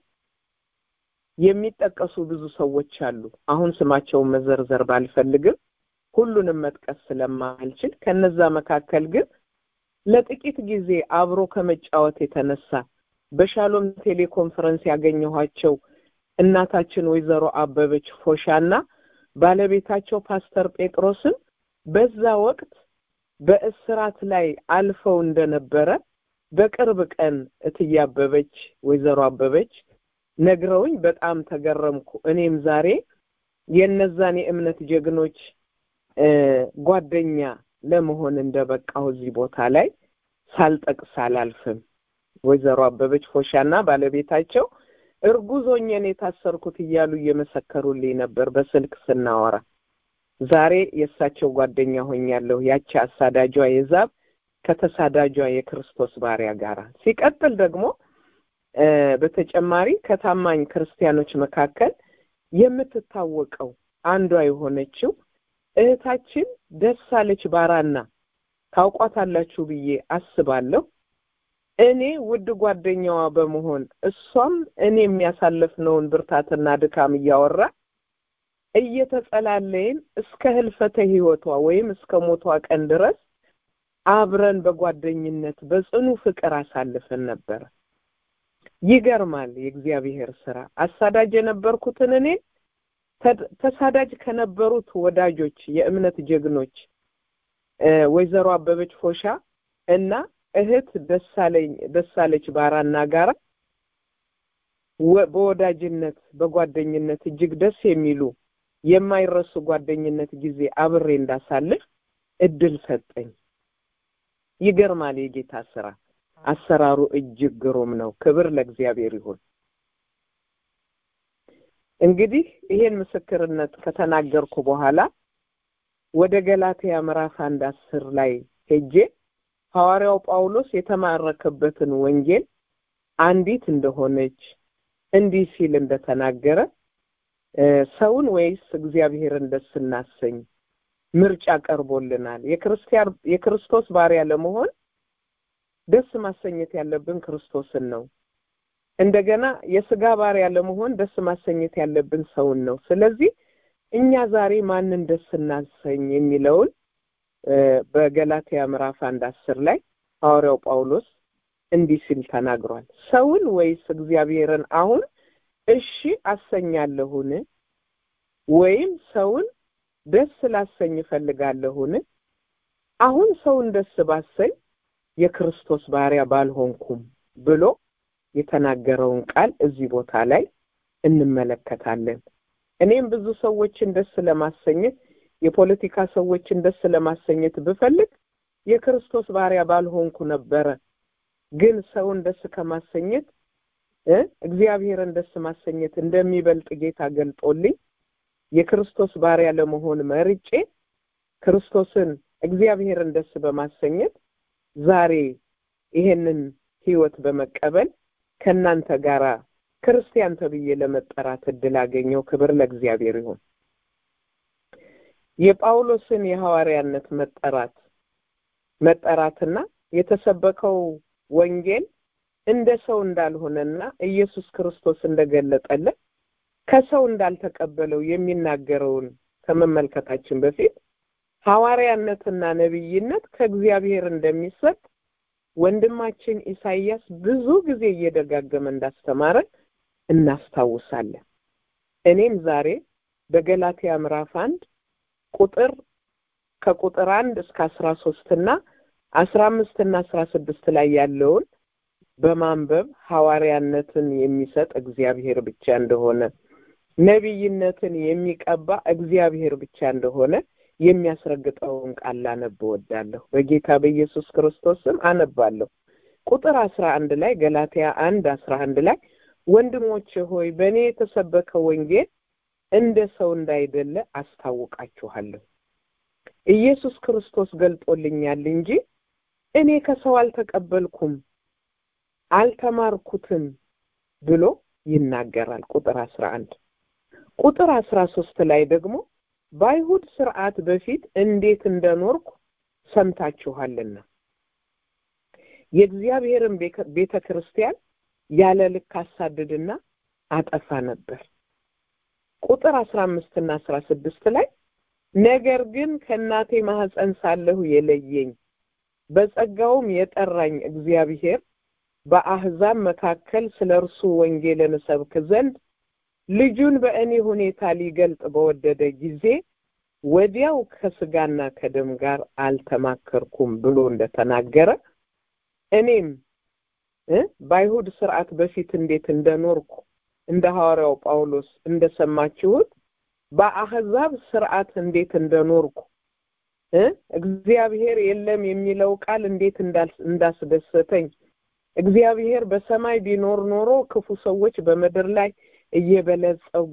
የሚጠቀሱ ብዙ ሰዎች አሉ። አሁን ስማቸውን መዘርዘር ባልፈልግም ሁሉንም መጥቀስ ስለማልችል ከነዛ መካከል ግን ለጥቂት ጊዜ አብሮ ከመጫወት የተነሳ በሻሎም ቴሌኮንፈረንስ ያገኘኋቸው እናታችን ወይዘሮ አበበች ፎሻና ባለቤታቸው ፓስተር ጴጥሮስን በዛ ወቅት በእስራት ላይ አልፈው እንደነበረ በቅርብ ቀን እትዬ አበበች ወይዘሮ አበበች ነግረውኝ በጣም ተገረምኩ። እኔም ዛሬ የእነዛን የእምነት ጀግኖች ጓደኛ ለመሆን እንደበቃሁ እዚህ ቦታ ላይ ሳልጠቅስ አላልፍም። ወይዘሮ አበበች ፎሻና ባለቤታቸው እርጉዝ ሆኜ ነው የታሰርኩት እያሉ እየመሰከሩልኝ ነበር በስልክ ስናወራ። ዛሬ የእሳቸው ጓደኛ ሆኛለሁ። ያቺ አሳዳጇ የዛብ ከተሳዳጇ የክርስቶስ ባሪያ ጋራ ሲቀጥል ደግሞ በተጨማሪ ከታማኝ ክርስቲያኖች መካከል የምትታወቀው አንዷ የሆነችው እህታችን ደሳለች ባራና ታውቋታላችሁ ብዬ አስባለሁ። እኔ ውድ ጓደኛዋ በመሆን እሷም እኔ የሚያሳልፍነውን ብርታትና ድካም እያወራ እየተጸላለይን እስከ ህልፈተ ህይወቷ ወይም እስከ ሞቷ ቀን ድረስ አብረን በጓደኝነት በጽኑ ፍቅር አሳልፈን ነበረ። ይገርማል የእግዚአብሔር ስራ። አሳዳጅ የነበርኩትን እኔ ተሳዳጅ ከነበሩት ወዳጆች የእምነት ጀግኖች ወይዘሮ አበበች ፎሻ እና እህት ደሳለኝ ደሳለች ባራና ጋራ በወዳጅነት በጓደኝነት እጅግ ደስ የሚሉ የማይረሱ ጓደኝነት ጊዜ አብሬ እንዳሳልፍ እድል ሰጠኝ። ይገርማል የጌታ ስራ። አሰራሩ እጅግ ግሩም ነው። ክብር ለእግዚአብሔር ይሁን። እንግዲህ ይሄን ምስክርነት ከተናገርኩ በኋላ ወደ ገላትያ ምዕራፍ አንድ አስር ላይ ሄጄ ሐዋርያው ጳውሎስ የተማረከበትን ወንጌል አንዲት እንደሆነች እንዲህ ሲል እንደተናገረ ሰውን ወይስ እግዚአብሔርን ደስ እናሰኝ ምርጫ ቀርቦልናል። የክርስቲያን የክርስቶስ ባሪያ ለመሆን ደስ ማሰኘት ያለብን ክርስቶስን ነው። እንደገና የስጋ ባሪያ ለመሆን ደስ ማሰኘት ያለብን ሰውን ነው። ስለዚህ እኛ ዛሬ ማንን ደስ እናሰኝ የሚለውን በገላትያ ምዕራፍ አንድ አስር ላይ ሐዋርያው ጳውሎስ እንዲህ ሲል ተናግሯል። ሰውን ወይስ እግዚአብሔርን አሁን እሺ አሰኛለሁን? ወይም ሰውን ደስ ላሰኝ እፈልጋለሁን? አሁን ሰውን ደስ ባሰኝ የክርስቶስ ባሪያ ባልሆንኩም ብሎ የተናገረውን ቃል እዚህ ቦታ ላይ እንመለከታለን። እኔም ብዙ ሰዎችን ደስ ለማሰኘት የፖለቲካ ሰዎችን ደስ ለማሰኘት ብፈልግ የክርስቶስ ባሪያ ባልሆንኩ ነበረ። ግን ሰውን ደስ ከማሰኘት እግዚአብሔርን ደስ ማሰኘት እንደሚበልጥ ጌታ ገልጦልኝ የክርስቶስ ባሪያ ለመሆን መርጬ ክርስቶስን እግዚአብሔርን ደስ በማሰኘት ዛሬ ይሄንን ህይወት በመቀበል ከእናንተ ጋራ ክርስቲያን ተብዬ ለመጠራት እድል አገኘው። ክብር ለእግዚአብሔር ይሁን። የጳውሎስን የሐዋርያነት መጠራት መጠራትና የተሰበከው ወንጌል እንደ ሰው እንዳልሆነና ኢየሱስ ክርስቶስ እንደገለጠለት ከሰው እንዳልተቀበለው የሚናገረውን ከመመልከታችን በፊት ሐዋርያነትና ነቢይነት ከእግዚአብሔር እንደሚሰጥ ወንድማችን ኢሳይያስ ብዙ ጊዜ እየደጋገመ እንዳስተማረን እናስታውሳለን። እኔም ዛሬ በገላትያ ምዕራፍ አንድ ቁጥር ከቁጥር አንድ እስከ አስራ ሶስት እና አስራ አምስት እና አስራ ስድስት ላይ ያለውን በማንበብ ሐዋርያነትን የሚሰጥ እግዚአብሔር ብቻ እንደሆነ ነቢይነትን የሚቀባ እግዚአብሔር ብቻ እንደሆነ የሚያስረግጠውን ቃል ላነብ እወዳለሁ። በጌታ በኢየሱስ ክርስቶስ ስም አነባለሁ። ቁጥር አስራ አንድ ላይ ገላትያ አንድ አስራ አንድ ላይ ወንድሞቼ ሆይ በእኔ የተሰበከ ወንጌል እንደ ሰው እንዳይደለ አስታውቃችኋለሁ። ኢየሱስ ክርስቶስ ገልጦልኛል እንጂ እኔ ከሰው አልተቀበልኩም አልተማርኩትም ብሎ ይናገራል። ቁጥር አስራ አንድ ቁጥር አስራ ሶስት ላይ ደግሞ በአይሁድ ስርዓት በፊት እንዴት እንደኖርኩ ሰምታችኋልና የእግዚአብሔርን ቤተ ክርስቲያን ያለ ልክ አሳድድና አጠፋ ነበር። ቁጥር አስራ አምስትና አስራ ስድስት ላይ ነገር ግን ከእናቴ ማህፀን ሳለሁ የለየኝ በጸጋውም የጠራኝ እግዚአብሔር በአህዛብ መካከል ስለ እርሱ ወንጌልን እሰብክ ዘንድ ልጁን በእኔ ሁኔታ ሊገልጥ በወደደ ጊዜ ወዲያው ከስጋና ከደም ጋር አልተማከርኩም ብሎ እንደተናገረ እኔም በአይሁድ ስርዓት በፊት እንዴት እንደኖርኩ እንደ ሐዋርያው ጳውሎስ እንደሰማችሁት በአህዛብ ስርዓት እንዴት እንደኖርኩ እግዚአብሔር የለም የሚለው ቃል እንዴት እንዳስደሰተኝ እግዚአብሔር በሰማይ ቢኖር ኖሮ ክፉ ሰዎች በምድር ላይ እየበለጸጉ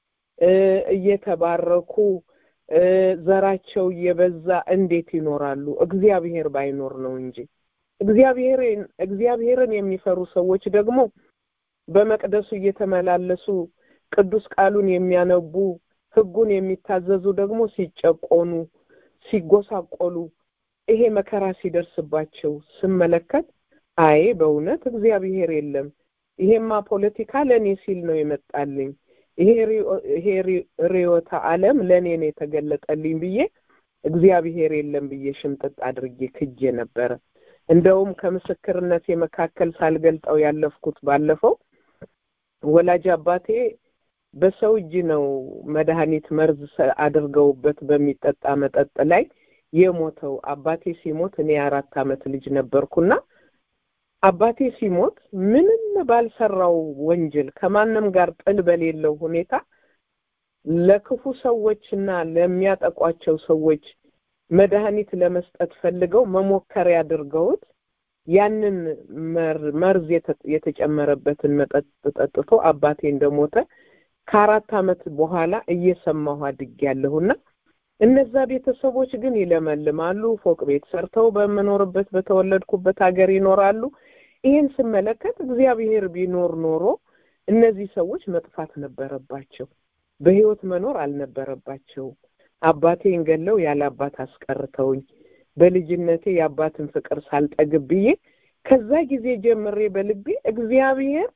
እየተባረኩ ዘራቸው እየበዛ እንዴት ይኖራሉ? እግዚአብሔር ባይኖር ነው እንጂ። እግዚአብሔርን እግዚአብሔርን የሚፈሩ ሰዎች ደግሞ በመቅደሱ እየተመላለሱ ቅዱስ ቃሉን የሚያነቡ ሕጉን የሚታዘዙ ደግሞ ሲጨቆኑ፣ ሲጎሳቆሉ ይሄ መከራ ሲደርስባቸው ስመለከት አይ በእውነት እግዚአብሔር የለም ይሄማ ፖለቲካ ለእኔ ሲል ነው የመጣልኝ ይሄ ርዕዮተ ዓለም ለእኔ ነው የተገለጠልኝ ብዬ እግዚአብሔር የለም ብዬ ሽምጥጥ አድርጌ ክጄ ነበረ። እንደውም ከምስክርነቴ መካከል ሳልገልጠው ያለፍኩት ባለፈው ወላጅ አባቴ በሰው እጅ ነው መድኃኒት መርዝ አድርገውበት በሚጠጣ መጠጥ ላይ የሞተው። አባቴ ሲሞት እኔ የአራት ዓመት ልጅ ነበርኩና አባቴ ሲሞት ምንም ባልሰራው ወንጀል ከማንም ጋር ጥል በሌለው ሁኔታ ለክፉ ሰዎችና ለሚያጠቋቸው ሰዎች መድኃኒት ለመስጠት ፈልገው መሞከሪያ አድርገውት ያንን መርዝ የተጨመረበትን መጠጥ ጠጥቶ አባቴ እንደሞተ ከአራት ዓመት በኋላ እየሰማሁ አድጌያለሁና እነዛ ቤተሰቦች ግን ይለመልማሉ፣ ፎቅ ቤት ሰርተው በምኖርበት በተወለድኩበት ሀገር ይኖራሉ። ይህን ስመለከት እግዚአብሔር ቢኖር ኖሮ እነዚህ ሰዎች መጥፋት ነበረባቸው፣ በህይወት መኖር አልነበረባቸውም። አባቴን ገለው ያለ አባት አስቀርተውኝ በልጅነቴ የአባትን ፍቅር ሳልጠግብ ብዬ ከዛ ጊዜ ጀምሬ በልቤ እግዚአብሔር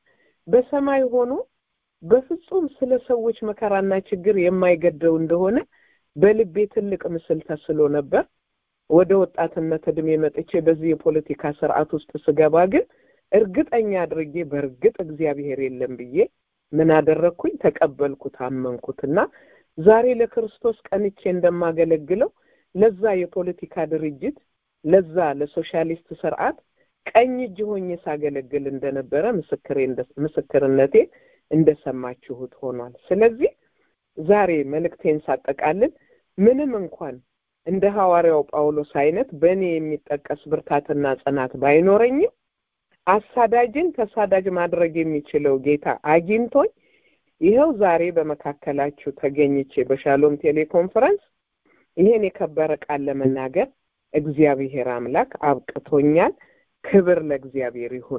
በሰማይ ሆኖ በፍጹም ስለ ሰዎች መከራና ችግር የማይገደው እንደሆነ በልቤ ትልቅ ምስል ተስሎ ነበር። ወደ ወጣትነት እድሜ መጥቼ በዚህ የፖለቲካ ስርዓት ውስጥ ስገባ ግን እርግጠኛ አድርጌ በእርግጥ እግዚአብሔር የለም ብዬ ምን አደረግኩኝ? ተቀበልኩት፣ አመንኩትና ዛሬ ለክርስቶስ ቀንቼ እንደማገለግለው ለዛ የፖለቲካ ድርጅት ለዛ ለሶሻሊስት ስርዓት ቀኝ እጅ ሆኜ ሳገለግል እንደነበረ ምስክሬ ምስክርነቴ እንደሰማችሁት ሆኗል። ስለዚህ ዛሬ መልእክቴን ሳጠቃልል ምንም እንኳን እንደ ሐዋርያው ጳውሎስ አይነት በእኔ የሚጠቀስ ብርታትና ጽናት ባይኖረኝም አሳዳጅን ተሳዳጅ ማድረግ የሚችለው ጌታ አግኝቶኝ ይኸው ዛሬ በመካከላችሁ ተገኝቼ በሻሎም ቴሌኮንፈረንስ ይሄን የከበረ ቃል ለመናገር እግዚአብሔር አምላክ አብቅቶኛል። ክብር ለእግዚአብሔር ይሁን።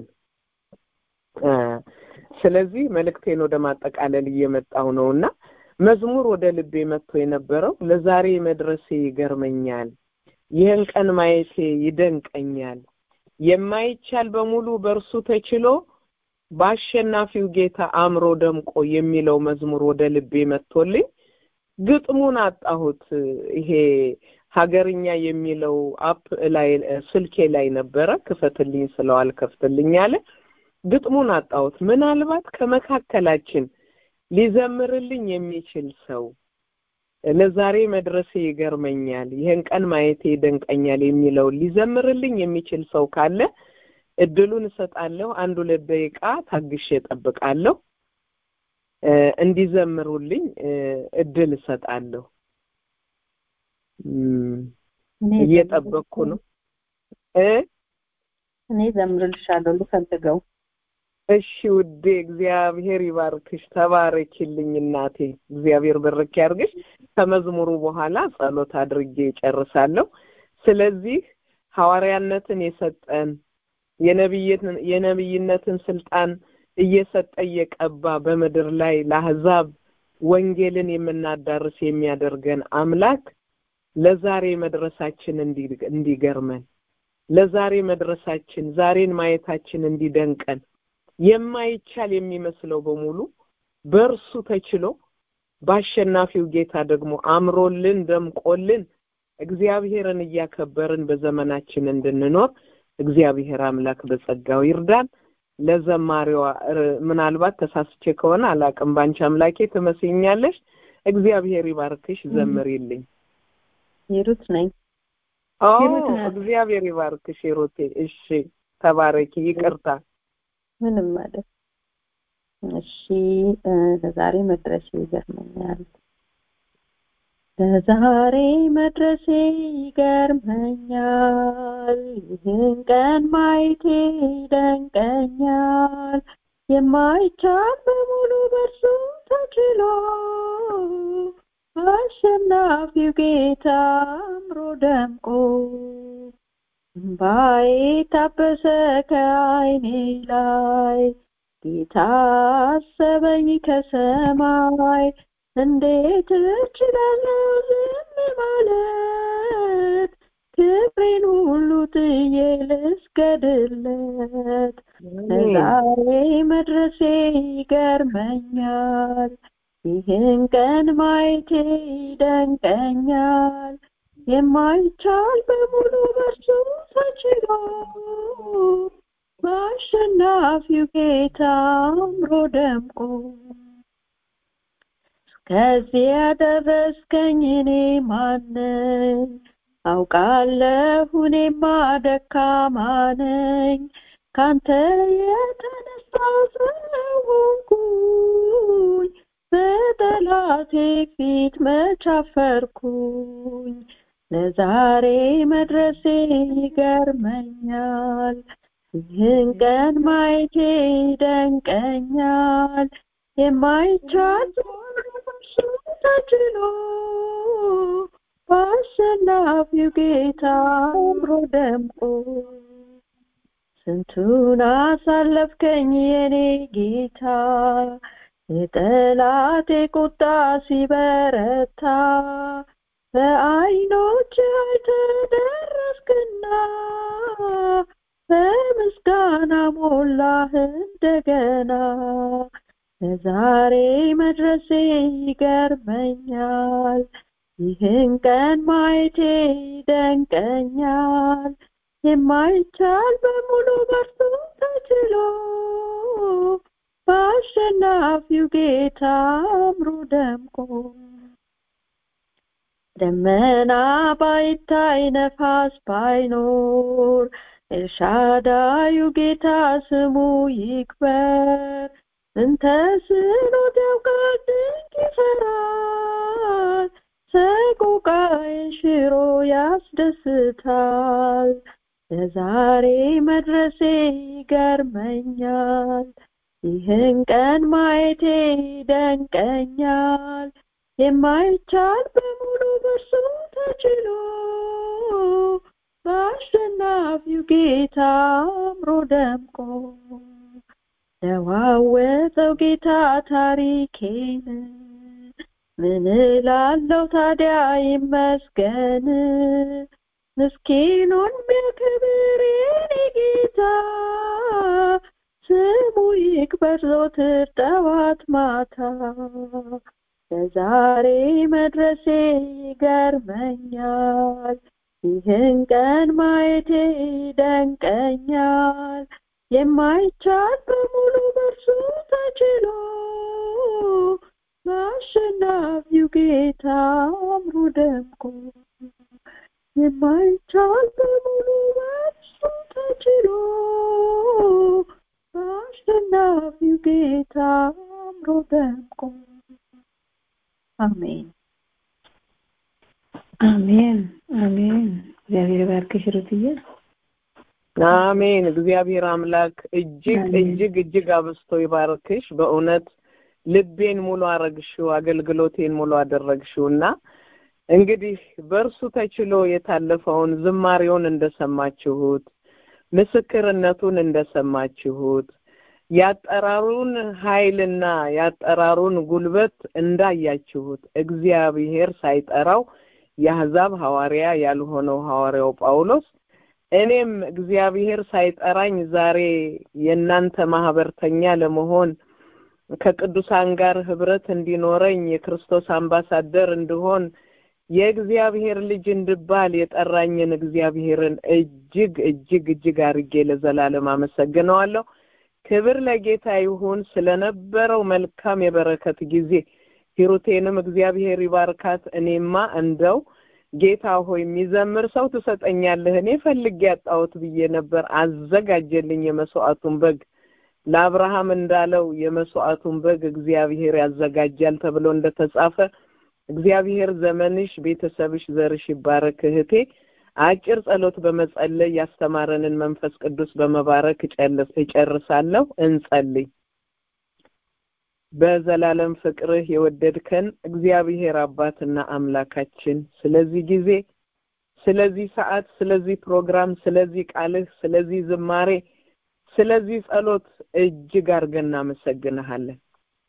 ስለዚህ መልእክቴን ወደ ማጠቃለል እየመጣው ነው እና መዝሙር ወደ ልቤ መጥቶ የነበረው ለዛሬ መድረሴ ይገርመኛል፣ ይህን ቀን ማየቴ ይደንቀኛል፣ የማይቻል በሙሉ በእርሱ ተችሎ በአሸናፊው ጌታ አእምሮ ደምቆ የሚለው መዝሙር ወደ ልቤ መጥቶልኝ ግጥሙን አጣሁት። ይሄ ሀገርኛ የሚለው አፕ ላይ ስልኬ ላይ ነበረ። ክፈትልኝ ስለው አልከፍትልኝ አለ። ግጥሙን አጣሁት። ምናልባት ከመካከላችን ሊዘምርልኝ የሚችል ሰው ለዛሬ መድረሴ ይገርመኛል፣ ይህን ቀን ማየቴ ይደንቀኛል የሚለው ሊዘምርልኝ የሚችል ሰው ካለ እድሉን እሰጣለሁ። አንድ ሁለት ደቂቃ ታግሼ እጠብቃለሁ። እንዲዘምሩልኝ እድል እሰጣለሁ። እየጠበቅኩ ነው እ እኔ ዘምርልሻለሁ ልፈልገው። እሺ ውዴ፣ እግዚአብሔር ይባርክሽ። ተባረኪልኝ እናቴ። እግዚአብሔር በረክ ያርግሽ። ከመዝሙሩ በኋላ ጸሎት አድርጌ እጨርሳለሁ። ስለዚህ ሐዋርያነትን የሰጠን የነብይነትን ስልጣን እየሰጠ እየቀባ በምድር ላይ ለአህዛብ ወንጌልን የምናዳርስ የሚያደርገን አምላክ ለዛሬ መድረሳችን እንዲገርመን ለዛሬ መድረሳችን ዛሬን ማየታችን እንዲደንቀን የማይቻል የሚመስለው በሙሉ በእርሱ ተችሎ በአሸናፊው ጌታ ደግሞ አምሮልን ደምቆልን እግዚአብሔርን እያከበርን በዘመናችን እንድንኖር እግዚአብሔር አምላክ በጸጋው ይርዳን። ለዘማሪዋ ምናልባት ተሳስቼ ከሆነ አላቅም፣ ባንቺ አምላኬ ትመስኛለሽ። እግዚአብሔር ይባርክሽ፣ ዘምሪልኝ። ሂሩት ነኝ። ኦ እግዚአብሔር ይባርክሽ ሂሩቴ። እሺ ተባረኪ። ይቅርታ ምንም ማለት እሺ። ለዛሬ መድረሴ ይገርመኛል። ለዛሬ መድረሴ ይገርመኛል። ይህን ቀን ማየቴ ይደንቀኛል። የማይቻል በሙሉ በእርሱ ተችሎ አሸናፊው ጌታ አምሮ ደምቆ እምባዬ ታበሰ ከዓይኔ ላይ ጌታ አሰበኝ ከሰማይ እንዴት እችላለሁ ዝም ማለት ክብሬን ሁሉ ጥዬ ልስገድለት ለዛሬ መድረሴ ይገርመኛል ይህን ቀን ማየቴ ይደንቀኛል የማይቻል በሙሉ በርሱ ተችሎ በአሸናፊው ጌታ አምሮ ደምቆ ከዚህ ያደረስከኝ እኔ ማነኝ? አውቃለሁ እኔማ ደካማ ነኝ። ካንተ የተነሳ ስለሆንኩኝ በጠላቴ ፊት መቻፈርኩኝ። ለዛሬ መድረሴ ይገርመኛል። ይህን ቀን ማየቴ ይደንቀኛል። የማይቻል ተችሎ በአሸናፊው ጌታ አምሮ ደምቆ ስንቱን አሳለፍከኝ የኔ ጌታ የጠላቴ ቁጣ ሲበረታ በዓይኖች አይተደረስክና በምስጋና ሞላህ እንደገና ለዛሬ መድረሴ ይገርመኛል ይህን ቀን ማየቴ ይደንቀኛል የማይቻል በሙሉ በርሱ ተችሎ በአሸናፊው ጌታ አምሮ ደምቆ ደመና ባይታይ ነፋስ ባይኖር ኤልሻዳዩ ጌታ ስሙ ይክበር እንተ ስኖት ያውቃል ድንቅ ይሰራል ሰቆቃዬን ሽሮ ያስደስታል ለዛሬ መድረሴ ይገርመኛል ይህን ቀን ማየቴ ይደንቀኛል የማይቻል በሙሉ በርሱ ተችሎ በአሸናፊው ጌታ አምሮ ደምቆ ለዋወጠው ጌታ ታሪኬን ምን እላለሁ ታዲያ ይመስገን ምስኪኑን ቢያከብር የኔ ጌታ ስሙ ይክበር ዘወትር ጠዋት ማታ ለዛሬ መድረሴ ይገርመኛል ይህን ቀን ማየቴ ይደንቀኛል የማይቻል በሙሉ በርሱ ተችሎ በአሸናፊው ጌታ አምሮ ደምቆ የማይቻል በሙሉ በርሱ ተችሎ በአሸናፊው ጌታ አምሮ ደምቆ አሜን አሜን አሜን እግዚአብሔር ባርክሽ ሩትዬ አሜን እግዚአብሔር አምላክ እጅግ እጅግ እጅግ አብስቶ ይባርክሽ በእውነት ልቤን ሙሉ አረግሽው አገልግሎቴን ሙሉ አደረግሽው እና እንግዲህ በእርሱ ተችሎ የታለፈውን ዝማሬውን እንደሰማችሁት ምስክርነቱን እንደሰማችሁት ያጠራሩን ኃይልና ያጠራሩን ጉልበት እንዳያችሁት እግዚአብሔር ሳይጠራው የአሕዛብ ሐዋርያ ያልሆነው ሐዋርያው ጳውሎስ እኔም እግዚአብሔር ሳይጠራኝ ዛሬ የእናንተ ማህበርተኛ ለመሆን ከቅዱሳን ጋር ህብረት እንዲኖረኝ የክርስቶስ አምባሳደር እንድሆን የእግዚአብሔር ልጅ እንድባል የጠራኝን እግዚአብሔርን እጅግ እጅግ እጅግ አርጌ ለዘላለም አመሰግነዋለሁ። ክብር ለጌታ ይሁን ስለነበረው መልካም የበረከት ጊዜ። ሂሩቴንም እግዚአብሔር ይባርካት። እኔማ እንደው ጌታ ሆይ የሚዘምር ሰው ትሰጠኛለህ፣ እኔ ፈልጌ ያጣሁት ብዬ ነበር። አዘጋጀልኝ የመስዋዕቱን በግ። ለአብርሃም እንዳለው የመስዋዕቱን በግ እግዚአብሔር ያዘጋጃል ተብሎ እንደተጻፈ እግዚአብሔር ዘመንሽ፣ ቤተሰብሽ፣ ዘርሽ ይባረክ። እህቴ አጭር ጸሎት በመጸለይ ያስተማረንን መንፈስ ቅዱስ በመባረክ እጨርሳለሁ። እንጸልይ። በዘላለም ፍቅርህ የወደድከን እግዚአብሔር አባትና አምላካችን ስለዚህ ጊዜ፣ ስለዚህ ሰዓት፣ ስለዚህ ፕሮግራም፣ ስለዚህ ቃልህ፣ ስለዚህ ዝማሬ፣ ስለዚህ ጸሎት እጅግ አድርገን እናመሰግንሃለን።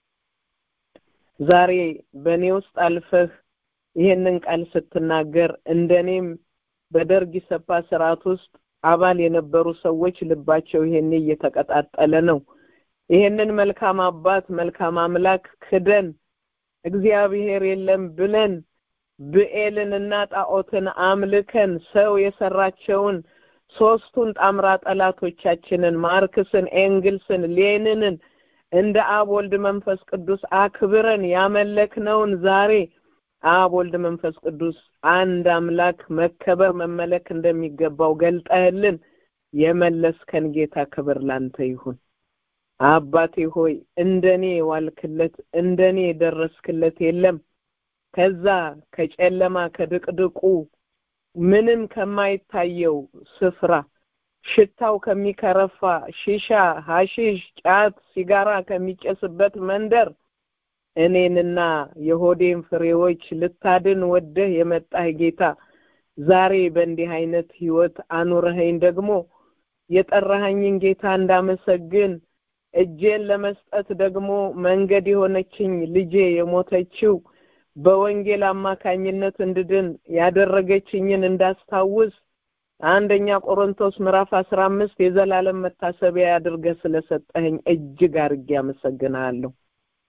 ዛሬ በእኔ ውስጥ አልፈህ ይህንን ቃል ስትናገር እንደኔም በደርግ ኢሰፓ ስርዓት ውስጥ አባል የነበሩ ሰዎች ልባቸው ይሄኔ እየተቀጣጠለ ነው። ይሄንን መልካም አባት መልካም አምላክ ክደን እግዚአብሔር የለም ብለን ብኤልን እና ጣዖትን አምልከን ሰው የሰራቸውን ሶስቱን ጣምራ ጠላቶቻችንን ማርክስን፣ ኤንግልስን፣ ሌንንን እንደ አብ ወልድ መንፈስ ቅዱስ አክብረን ያመለክነውን ዛሬ አብ ወልድ መንፈስ ቅዱስ አንድ አምላክ መከበር መመለክ እንደሚገባው ገልጠህልን የመለስከን ጌታ ክብር ላንተ ይሁን። አባቴ ሆይ እንደኔ ዋልክለት እንደኔ የደረስክለት የለም። ከዛ ከጨለማ ከድቅድቁ ምንም ከማይታየው ስፍራ ሽታው ከሚከረፋ ሺሻ፣ ሐሺሽ፣ ጫት፣ ሲጋራ ከሚጨስበት መንደር እኔንና የሆዴን ፍሬዎች ልታድን ወደህ የመጣህ ጌታ ዛሬ በእንዲህ አይነት ህይወት አኑረኸኝ ደግሞ የጠራኸኝን ጌታ እንዳመሰግን እጄን ለመስጠት ደግሞ መንገድ የሆነችኝ ልጄ የሞተችው በወንጌል አማካኝነት እንድድን ያደረገችኝን እንዳስታውስ አንደኛ ቆሮንቶስ ምዕራፍ አስራ አምስት የዘላለም መታሰቢያ አድርገህ ስለሰጠኸኝ እጅግ አድርጌ አመሰግንሃለሁ።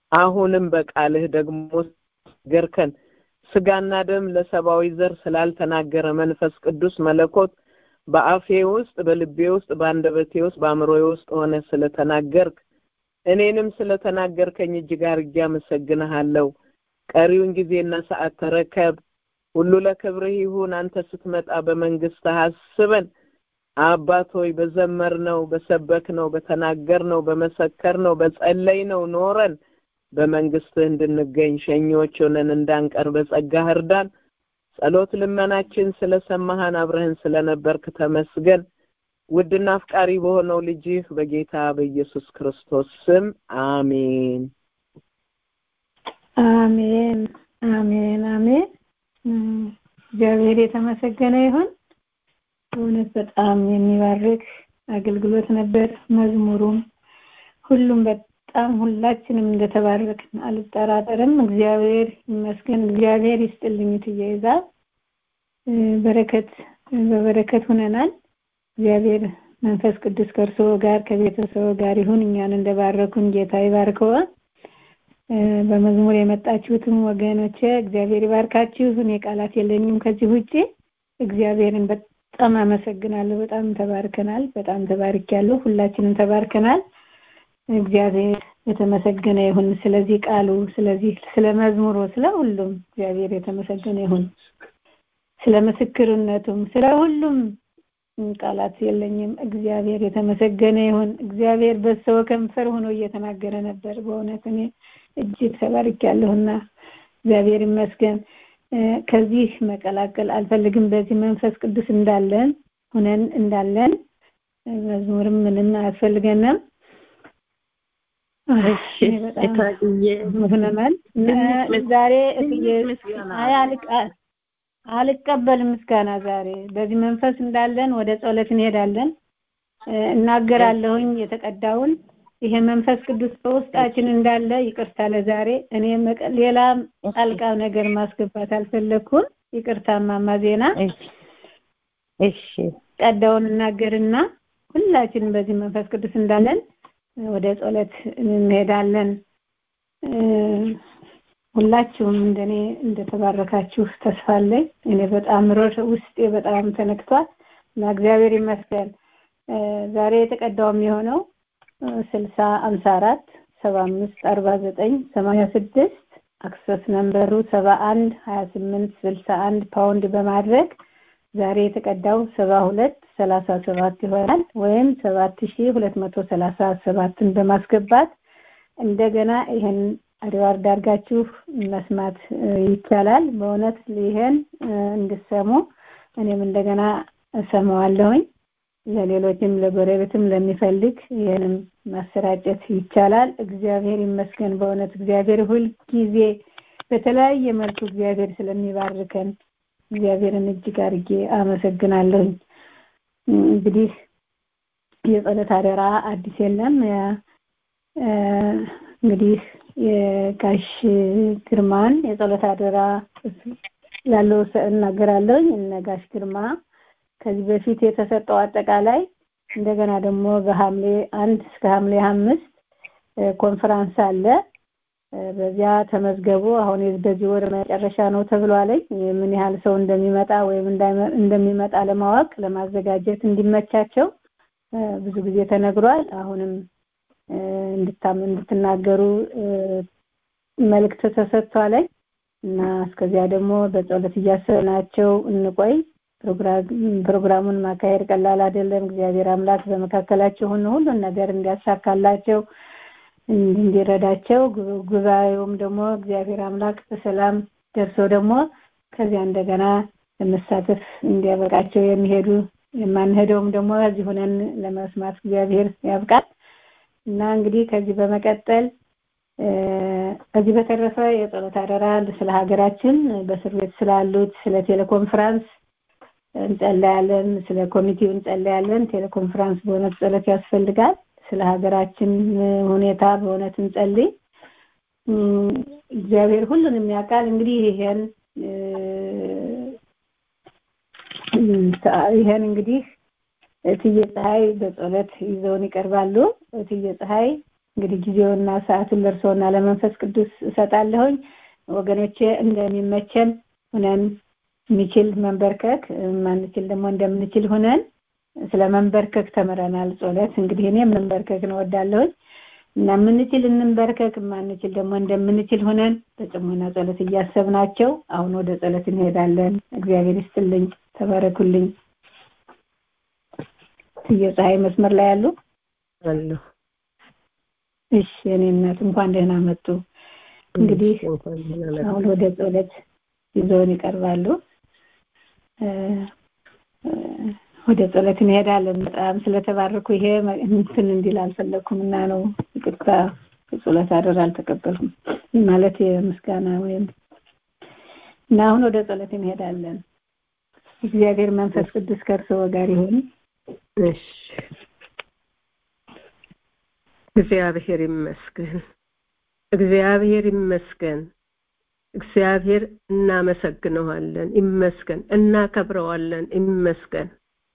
አሁንም በቃልህ ደግሞ ገርከን ስጋና ደም ለሰብአዊ ዘር ስላልተናገረ መንፈስ ቅዱስ መለኮት በአፌ ውስጥ በልቤ ውስጥ በአንደበቴ ውስጥ በአእምሮዬ ውስጥ ሆነ ስለተናገርክ እኔንም ስለተናገርከኝ እጅግ አድርጌ አመሰግንሃለሁ። ቀሪውን ጊዜና ሰዓት ተረከብ። ሁሉ ለክብርህ ይሁን። አንተ ስትመጣ በመንግስትህ አስበን። አባት ሆይ በዘመርነው፣ በሰበክነው፣ በተናገርነው፣ በመሰከርነው፣ በጸለይነው ኖረን በመንግስትህ እንድንገኝ ሸኚዎች ሆነን እንዳንቀር በጸጋህ እርዳን። ጸሎት ልመናችን ስለሰማህን አብረህን ስለነበርክ ተመስገን። ውድና አፍቃሪ በሆነው ልጅህ በጌታ በኢየሱስ ክርስቶስ ስም አሜን። አሜን አሜን አሜን። እግዚአብሔር የተመሰገነ ይሁን። በእውነት በጣም የሚባርክ አገልግሎት ነበር። መዝሙሩም ሁሉም በጣም ሁላችንም እንደተባረክን አልጠራጠርም። እግዚአብሔር ይመስገን። እግዚአብሔር ይስጥልኝ ትየዛ በረከት በበረከት ሁነናል። እግዚአብሔር መንፈስ ቅዱስ ከእርሶ ጋር ከቤተሰቡ ጋር ይሁን። እኛን እንደባረኩን ጌታ ይባርከው። በመዝሙር የመጣችሁትም ወገኖቼ እግዚአብሔር ይባርካችሁ። እኔ ቃላት የለኝም ከዚህ ውጪ። እግዚአብሔርን በጣም አመሰግናለሁ። በጣም ተባርከናል። በጣም ተባርኪያለሁ። ሁላችንም ተባርከናል። እግዚአብሔር የተመሰገነ ይሁን። ስለዚህ ቃሉ፣ ስለዚህ ስለ መዝሙሩ፣ ስለ ሁሉም እግዚአብሔር የተመሰገነ ይሁን። ስለ ምስክርነቱም ስለ ሁሉም ቃላት የለኝም። እግዚአብሔር የተመሰገነ ይሁን። እግዚአብሔር በሰው ከንፈር ሆኖ እየተናገረ ነበር። በእውነት እኔ እጅግ ተባርኪያለሁና እግዚአብሔር ይመስገን። ከዚህ መቀላቀል አልፈልግም። በዚህ መንፈስ ቅዱስ እንዳለን ሁነን እንዳለን መዝሙርም ምንም አያስፈልገንም። ሆነናል። ዛሬ አይ አልቀበልም ምስጋና ዛሬ በዚህ መንፈስ እንዳለን ወደ ጸሎት እንሄዳለን። እናገራለሁኝ የተቀዳውን ይሄ መንፈስ ቅዱስ በውስጣችን እንዳለ ይቅርታ ለዛሬ እኔ ሌላ ጣልቃ ነገር ማስገባት አልፈለኩም። ይቅርታ ማማ ዜና እሺ ቀዳውን እናገርና ሁላችንም በዚህ መንፈስ ቅዱስ እንዳለን ወደ ጸሎት እንሄዳለን። ሁላችሁም እንደኔ እንደተባረካችሁ ተስፋ አለኝ። እኔ በጣም ሮሽ ውስጤ በጣም ተነክቷል እና እግዚአብሔር ይመስገን። ዛሬ የተቀዳውም የሆነው ስልሳ አምሳ አራት ሰባ አምስት አርባ ዘጠኝ ሰማንያ ስድስት አክሰስ ነምበሩ ሰባ አንድ ሀያ ስምንት ስልሳ አንድ ፓውንድ በማድረግ ዛሬ የተቀዳው ሰባ ሁለት ሰላሳ ሰባት ይሆናል ወይም ሰባት ሺ ሁለት መቶ ሰላሳ ሰባትን በማስገባት እንደገና ይህን ሪዋርድ አድርጋችሁ መስማት ይቻላል። በእውነት ይሄን እንድሰሙ እኔም እንደገና እሰማዋለሁኝ። ለሌሎችም ለጎረቤትም ለሚፈልግ ይህንም ማሰራጨት ይቻላል። እግዚአብሔር ይመስገን። በእውነት እግዚአብሔር ሁልጊዜ በተለያየ መልኩ እግዚአብሔር ስለሚባርከን እግዚአብሔርን እጅግ አድርጌ አመሰግናለሁኝ። እንግዲህ የጸሎት አደራ አዲስ የለም። እንግዲህ የጋሽ ግርማን የጸሎት አደራ ያለው እናገራለሁኝ። እነ ጋሽ ግርማ ከዚህ በፊት የተሰጠው አጠቃላይ እንደገና ደግሞ በሐምሌ አንድ እስከ ሐምሌ አምስት ኮንፈራንስ አለ። በዚያ ተመዝገቡ። አሁን በዚህ ወር መጨረሻ ነው ተብሏለኝ። ምን ያህል ሰው እንደሚመጣ ወይም እንደሚመጣ ለማወቅ ለማዘጋጀት እንዲመቻቸው ብዙ ጊዜ ተነግሯል። አሁንም እንድትናገሩ መልእክት ተሰጥቷለኝ እና እስከዚያ ደግሞ በጸሎት እያሰብናቸው እንቆይ። ፕሮግራሙን ማካሄድ ቀላል አይደለም። እግዚአብሔር አምላክ በመካከላቸው ሆኖ ሁሉን ነገር እንዲያሳካላቸው እንዲረዳቸው ጉባኤውም ደግሞ እግዚአብሔር አምላክ በሰላም ደርሶ ደግሞ ከዚያ እንደገና ለመሳተፍ እንዲያበቃቸው የሚሄዱ የማንሄደውም ደግሞ እዚህ ሆነን ለመስማት እግዚአብሔር ያብቃል እና እንግዲህ ከዚህ በመቀጠል ከዚህ በተረፈ የጸሎት አደራ ስለ ሀገራችን በእስር ቤት ስላሉት ስለ ቴሌኮንፈረንስ እንጸለያለን። ስለ ኮሚቴው እንጸለያለን። ቴሌኮንፈረንስ በእውነት ጸሎት ያስፈልጋል። ስለ ሀገራችን ሁኔታ በእውነት እንጸልይ። እግዚአብሔር ሁሉንም ያውቃል። እንግዲህ ይሄን ይሄን እንግዲህ እትዬ ፀሐይ በጸሎት ይዘውን ይቀርባሉ። እትዬ ፀሐይ እንግዲህ ጊዜውና ሰዓቱን ለእርስዎና ለመንፈስ ቅዱስ እሰጣለሁኝ። ወገኖቼ እንደሚመቸን ሁነን የሚችል መንበርከክ ማንችል ደግሞ እንደምንችል ሁነን ስለ መንበርከክ ተምረናል። ጸሎት እንግዲህ እኔ መንበርከክ ነው ወዳለሁኝ እና የምንችል እንንበርከክ፣ ማንችል ደግሞ እንደምንችል ሁነን በጽሞና ጸሎት እያሰብናቸው አሁን ወደ ጸሎት እንሄዳለን። እግዚአብሔር ይስጥልኝ፣ ተባረኩልኝ። የፀሐይ መስመር ላይ ያሉ አለሁ። እሺ እኔ እናት እንኳን ደህና መጡ። እንግዲህ አሁን ወደ ጸሎት ይዘውን ይቀርባሉ። ወደ ጸሎት እንሄዳለን። በጣም ስለተባረኩ ይሄ እንትን እንዲል አልፈለኩም እና ነው ይቅርታ። ጸሎት አደራ አልተቀበልኩም ማለት የምስጋና ወይም እና አሁን ወደ ጸሎት እንሄዳለን። እግዚአብሔር መንፈስ ቅዱስ ከእርስዎ ጋር ይሁን። እሺ እግዚአብሔር ይመስገን፣ እግዚአብሔር ይመስገን፣ እግዚአብሔር እናመሰግነዋለን፣ ይመስገን፣ እናከብረዋለን፣ ይመስገን።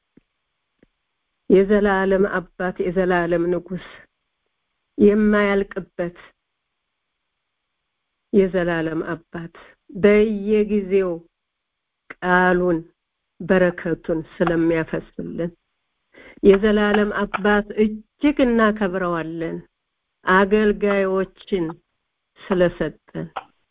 የዘላለም አባት፣ የዘላለም ንጉስ፣ የማያልቅበት የዘላለም አባት በየጊዜው ቃሉን በረከቱን ስለሚያፈስልን የዘላለም አባት እጅግ እናከብረዋለን። አገልጋዮችን ስለሰጠን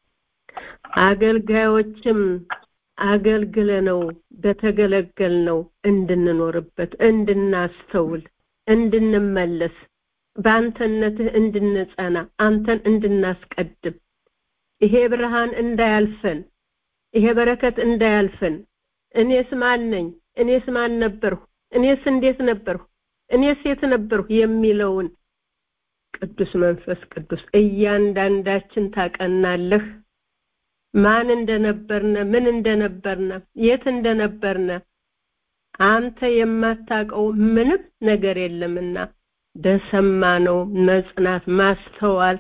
አገልጋዮችም አገልግለነው በተገለገልነው እንድንኖርበት፣ እንድናስተውል፣ እንድንመለስ፣ በአንተነትህ እንድንጸና፣ አንተን እንድናስቀድም ይሄ ብርሃን እንዳያልፈን፣ ይሄ በረከት እንዳያልፈን እኔስ ማን ነኝ? እኔስ ማን ነበርሁ? እኔስ እንዴት ነበርሁ? እኔስ የት ነበርሁ? የሚለውን ቅዱስ መንፈስ ቅዱስ እያንዳንዳችን ታቀናለህ። ማን እንደነበርነ፣ ምን እንደነበርነ፣ የት እንደነበርነ አንተ የማታውቀው ምንም ነገር የለምና በሰማነው መጽናት፣ ማስተዋል፣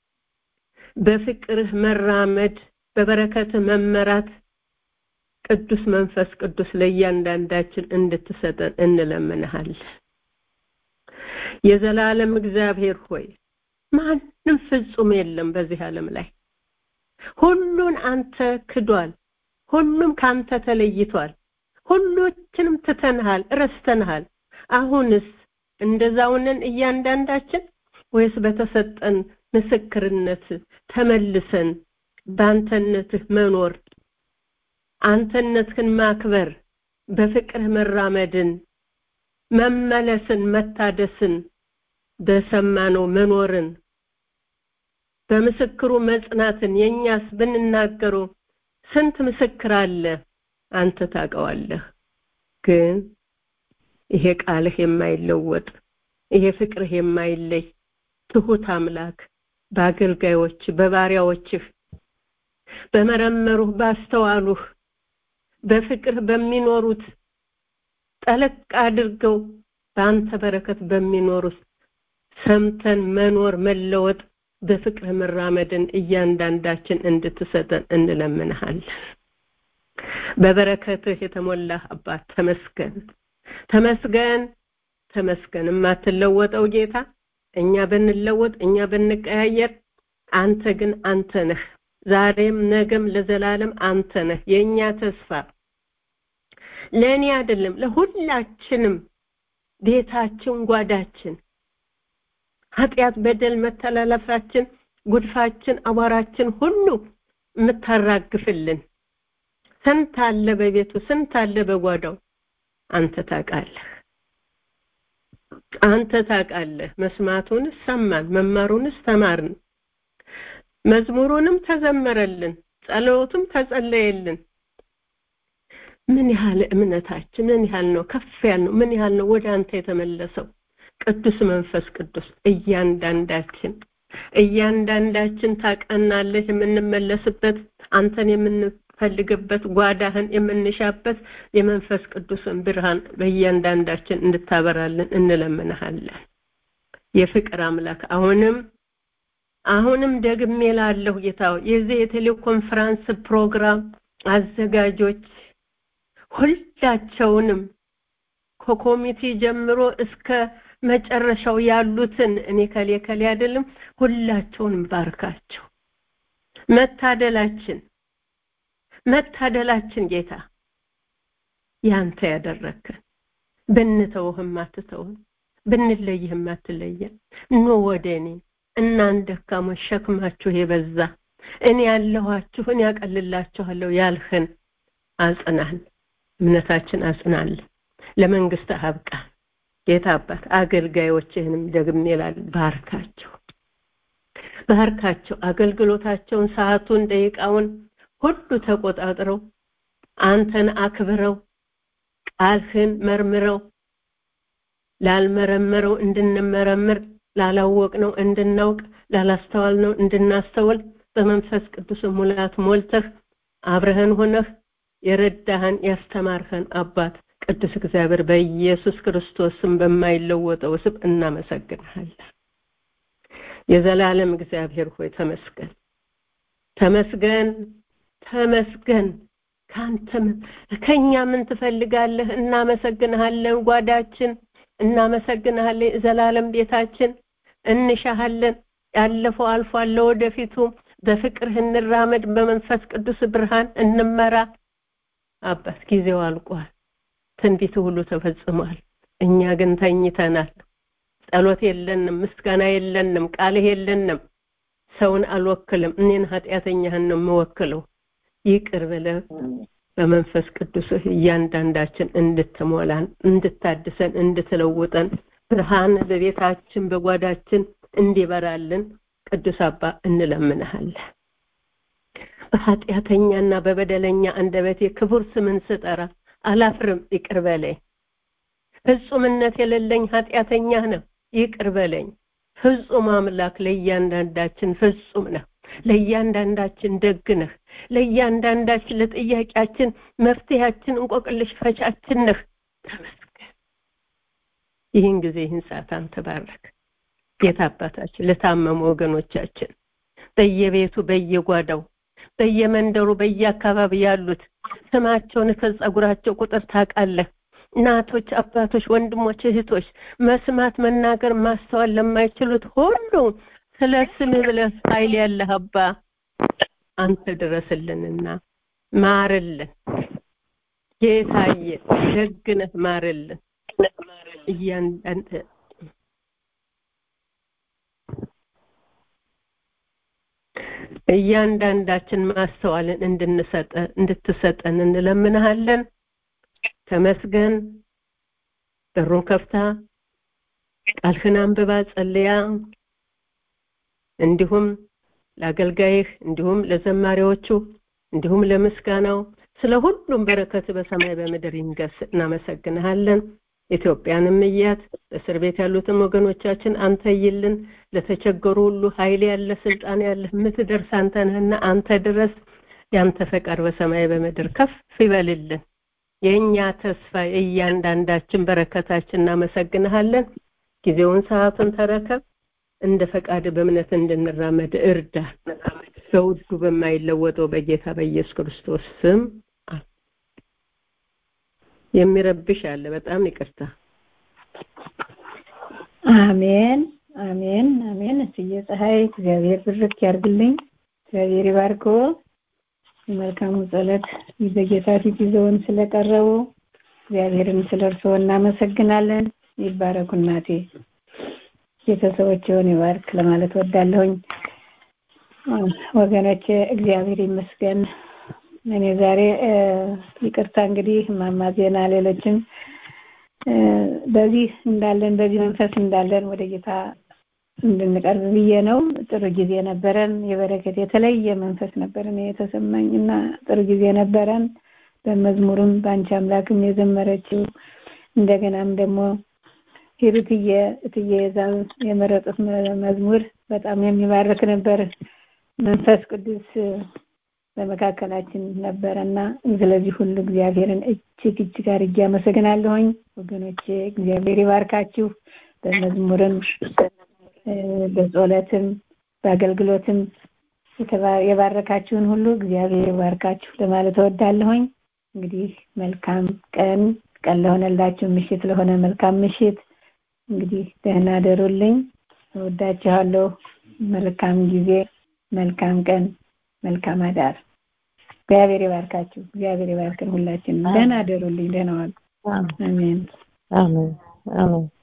በፍቅርህ መራመድ፣ በበረከትህ መመራት ቅዱስ መንፈስ ቅዱስ ለእያንዳንዳችን እንድትሰጠን እንለምንሃለን። የዘላለም እግዚአብሔር ሆይ ማንም ፍጹም የለም በዚህ ዓለም ላይ ሁሉን አንተ ክዷል። ሁሉም ካንተ ተለይቷል። ሁሎችንም ትተንሃል፣ ረስተንሃል። አሁንስ እንደዛውንን እያንዳንዳችን ወይስ በተሰጠን ምስክርነት ተመልሰን በአንተነትህ መኖር አንተነትህን ማክበር በፍቅርህ መራመድን መመለስን መታደስን በሰማነው መኖርን በምስክሩ መጽናትን የኛስ ብንናገረው ስንት ምስክር አለ አንተ ታውቀዋለህ ግን ይሄ ቃልህ የማይለወጥ ይሄ ፍቅርህ የማይለይ ትሁት አምላክ በአገልጋዮች በባሪያዎችህ በመረመሩህ ባስተዋሉህ በፍቅር በሚኖሩት ጠለቅ አድርገው በአንተ በረከት በሚኖሩት ሰምተን መኖር መለወጥ በፍቅር መራመድን እያንዳንዳችን እንድትሰጠን እንለምንሃለን። በበረከትህ የተሞላህ አባት ተመስገን፣ ተመስገን፣ ተመስገን። የማትለወጠው ጌታ እኛ ብንለወጥ እኛ ብንቀያየር፣ አንተ ግን አንተ ነህ። ዛሬም ነገም ለዘላለም አንተ ነህ የእኛ ተስፋ። ለእኔ አይደለም ለሁላችንም ቤታችን፣ ጓዳችን ኃጢአት፣ በደል፣ መተላለፋችን፣ ጉድፋችን፣ አቧራችን ሁሉ የምታራግፍልን ስንት አለ በቤቱ ስንት አለ በጓዳው አንተ ታውቃለህ። አንተ ታውቃለህ። መስማቱንስ ሰማን፣ መማሩንስ ተማርን፣ መዝሙሩንም ተዘመረልን፣ ጸሎቱም ተጸለየልን። ምን ያህል እምነታችን ምን ያህል ነው ከፍ ያልነው ምን ያህል ነው ወደ አንተ የተመለሰው ቅዱስ መንፈስ ቅዱስ እያንዳንዳችን እያንዳንዳችን ታቀናለህ የምንመለስበት አንተን የምንፈልግበት ጓዳህን የምንሻበት የመንፈስ ቅዱስን ብርሃን በእያንዳንዳችን እንድታበራልን እንለምንሃለን የፍቅር አምላክ አሁንም አሁንም ደግሜ ላለሁ ጌታ የዚህ የቴሌኮንፈረንስ ፕሮግራም አዘጋጆች ሁላቸውንም ከኮሚቴ ጀምሮ እስከ መጨረሻው ያሉትን እኔ ከሌ ከሌ አይደለም ሁላቸውንም ባርካቸው መታደላችን መታደላችን ጌታ ያንተ ያደረከን ብንተውህም አትተውን ብንለይህም አትለየን ኑ ወደ እኔ እናንተ ደካሞች ሸክማችሁ የበዛ እኔ ያለኋችሁ እኔ ያቀልላችኋለሁ ያልህን አጽናን እምነታችን አጽናለን ለመንግስት አብቃ ጌታ አባት አገልጋዮችህንም ደግሜ ይላል ባርካቸው ባርካቸው አገልግሎታቸውን ሰዓቱን ደቂቃውን ሁሉ ተቆጣጥረው አንተን አክብረው ቃልህን መርምረው ላልመረመረው እንድንመረምር ላላወቅነው እንድናውቅ ላላስተዋልነው እንድናስተውል በመንፈስ ቅዱስ ሙላት ሞልተህ አብረህን ሆነህ የረዳህን ያስተማርህን አባት ቅዱስ እግዚአብሔር በኢየሱስ ክርስቶስም በማይለወጠው ስም እናመሰግንሃለን የዘላለም እግዚአብሔር ሆይ ተመስገን ተመስገን ተመስገን ካንተ ከኛ ምን ትፈልጋለህ እናመሰግንሃለን ጓዳችን እናመሰግንሃለን ዘላለም ቤታችን እንሻሃለን ያለፈው አልፏል ለወደፊቱ በፍቅርህ እንራመድ በመንፈስ ቅዱስ ብርሃን እንመራ አባት ጊዜው አልቋል ትንቢት ሁሉ ተፈጽሟል እኛ ግን ተኝተናል ጸሎት የለንም ምስጋና የለንም ቃልህ የለንም ሰውን አልወክልም እኔን ኃጢአተኛህን ነው የምወክለው ይቅር ብለህ በመንፈስ ቅዱስህ እያንዳንዳችን እንድትሞላን እንድታድሰን እንድትለውጠን ብርሃን በቤታችን በጓዳችን እንዲበራልን ቅዱስ አባ እንለምንሃለን በኃጢአተኛና በበደለኛ አንደበቴ ክቡር ስምን ስጠራ አላፍርም ይቅር በለኝ ፍጹምነት የሌለኝ ኃጢአተኛ ነው ይቅር በለኝ ፍጹም አምላክ ለእያንዳንዳችን ፍጹም ነው ለእያንዳንዳችን ደግ ነህ ለእያንዳንዳችን ለጥያቄያችን መፍትሄያችን እንቆቅልሽ ፈቻችን ነህ ተመስገን ይህን ጊዜ ይህን ሰዓት አንተ ባረክ ጌታ አባታችን ለታመሙ ወገኖቻችን በየቤቱ በየጓዳው በየመንደሩ በየአካባቢ ያሉት ስማቸውን ከጸጉራቸው ቁጥር ታውቃለህ እናቶች አባቶች ወንድሞች እህቶች መስማት መናገር ማስተዋል ለማይችሉት ሁሉ ስለ ስምህ ብለህ ኃይል ያለህ አባ አንተ ድረስልንና ማርልን ጌታዬ ደግነህ ማርልን እያንዳንድ እያንዳንዳችን ማስተዋልን እንድንሰጠ እንድትሰጠን እንለምንሃለን ተመስገን በሩን ከፍታ ቃልህን አንብባ ጸልያ እንዲሁም ለአገልጋይህ እንዲሁም ለዘማሪዎቹ እንዲሁም ለምስጋናው ስለ ሁሉም በረከት በሰማይ በምድር ይንገስ እናመሰግንሃለን ኢትዮጵያንም እያት በእስር ቤት ያሉትን ወገኖቻችን አንተ ይልን ለተቸገሩ ሁሉ ኃይል ያለ ስልጣን ያለ የምትደርስ አንተ ነህና አንተ ድረስ ያንተ ፈቃድ በሰማይ በምድር ከፍ ይበልልን የእኛ ተስፋ የእያንዳንዳችን በረከታችን እናመሰግንሃለን ጊዜውን ሰዓቱን ተረከብ እንደ ፈቃድ በእምነት እንድንራመድ እርዳ በውዱ በማይለወጠው በጌታ በኢየሱስ ክርስቶስ ስም የሚረብሽ አለ በጣም ይቅርታ አሜን አሜን አሜን እስዬ ፀሐይ እግዚአብሔር ብርክ ያርግልኝ እግዚአብሔር ይባርኮ መልካሙ ጸሎት በጌታ ፊት ይዘውን ስለቀረቡ እግዚአብሔርን ስለ እርስዎ እናመሰግናለን ይባረኩ እናቴ ቤተሰቦችውን ይባርክ ለማለት ወዳለሁኝ ወገኖች እግዚአብሔር ይመስገን እኔ ዛሬ ይቅርታ እንግዲህ ማማ ዜና ሌሎችም በዚህ እንዳለን በዚህ መንፈስ እንዳለን ወደ ጌታ እንድንቀርብ ብዬ ነው ጥሩ ጊዜ ነበረን የበረከት የተለየ መንፈስ ነበረን የተሰማኝ እና ጥሩ ጊዜ ነበረን በመዝሙርም በአንቺ አምላክም የዘመረችው እንደገናም ደግሞ ሂሩትዬ እትዬ ዛም የመረጡት መዝሙር በጣም የሚባርክ ነበር መንፈስ ቅዱስ በመካከላችን ነበረና ስለዚህ ሁሉ እግዚአብሔርን እጅግ እጅግ አድርጌ አመሰግናለሁኝ ወገኖቼ እግዚአብሔር ይባርካችሁ በመዝሙርም በጸሎትም በአገልግሎትም የባረካችሁን ሁሉ እግዚአብሔር ይባርካችሁ ለማለት እወዳለሁኝ እንግዲህ መልካም ቀን ቀን ለሆነላችሁ ምሽት ለሆነ መልካም ምሽት እንግዲህ ደህና ደሩልኝ እወዳችኋለሁ መልካም ጊዜ መልካም ቀን መልካም አዳር እግዚአብሔር ይባርካችሁ እግዚአብሔር ይባርክን ሁላችንም ደህና ደሩልኝ ደህና ዋሉ አሜን አሜን አሜን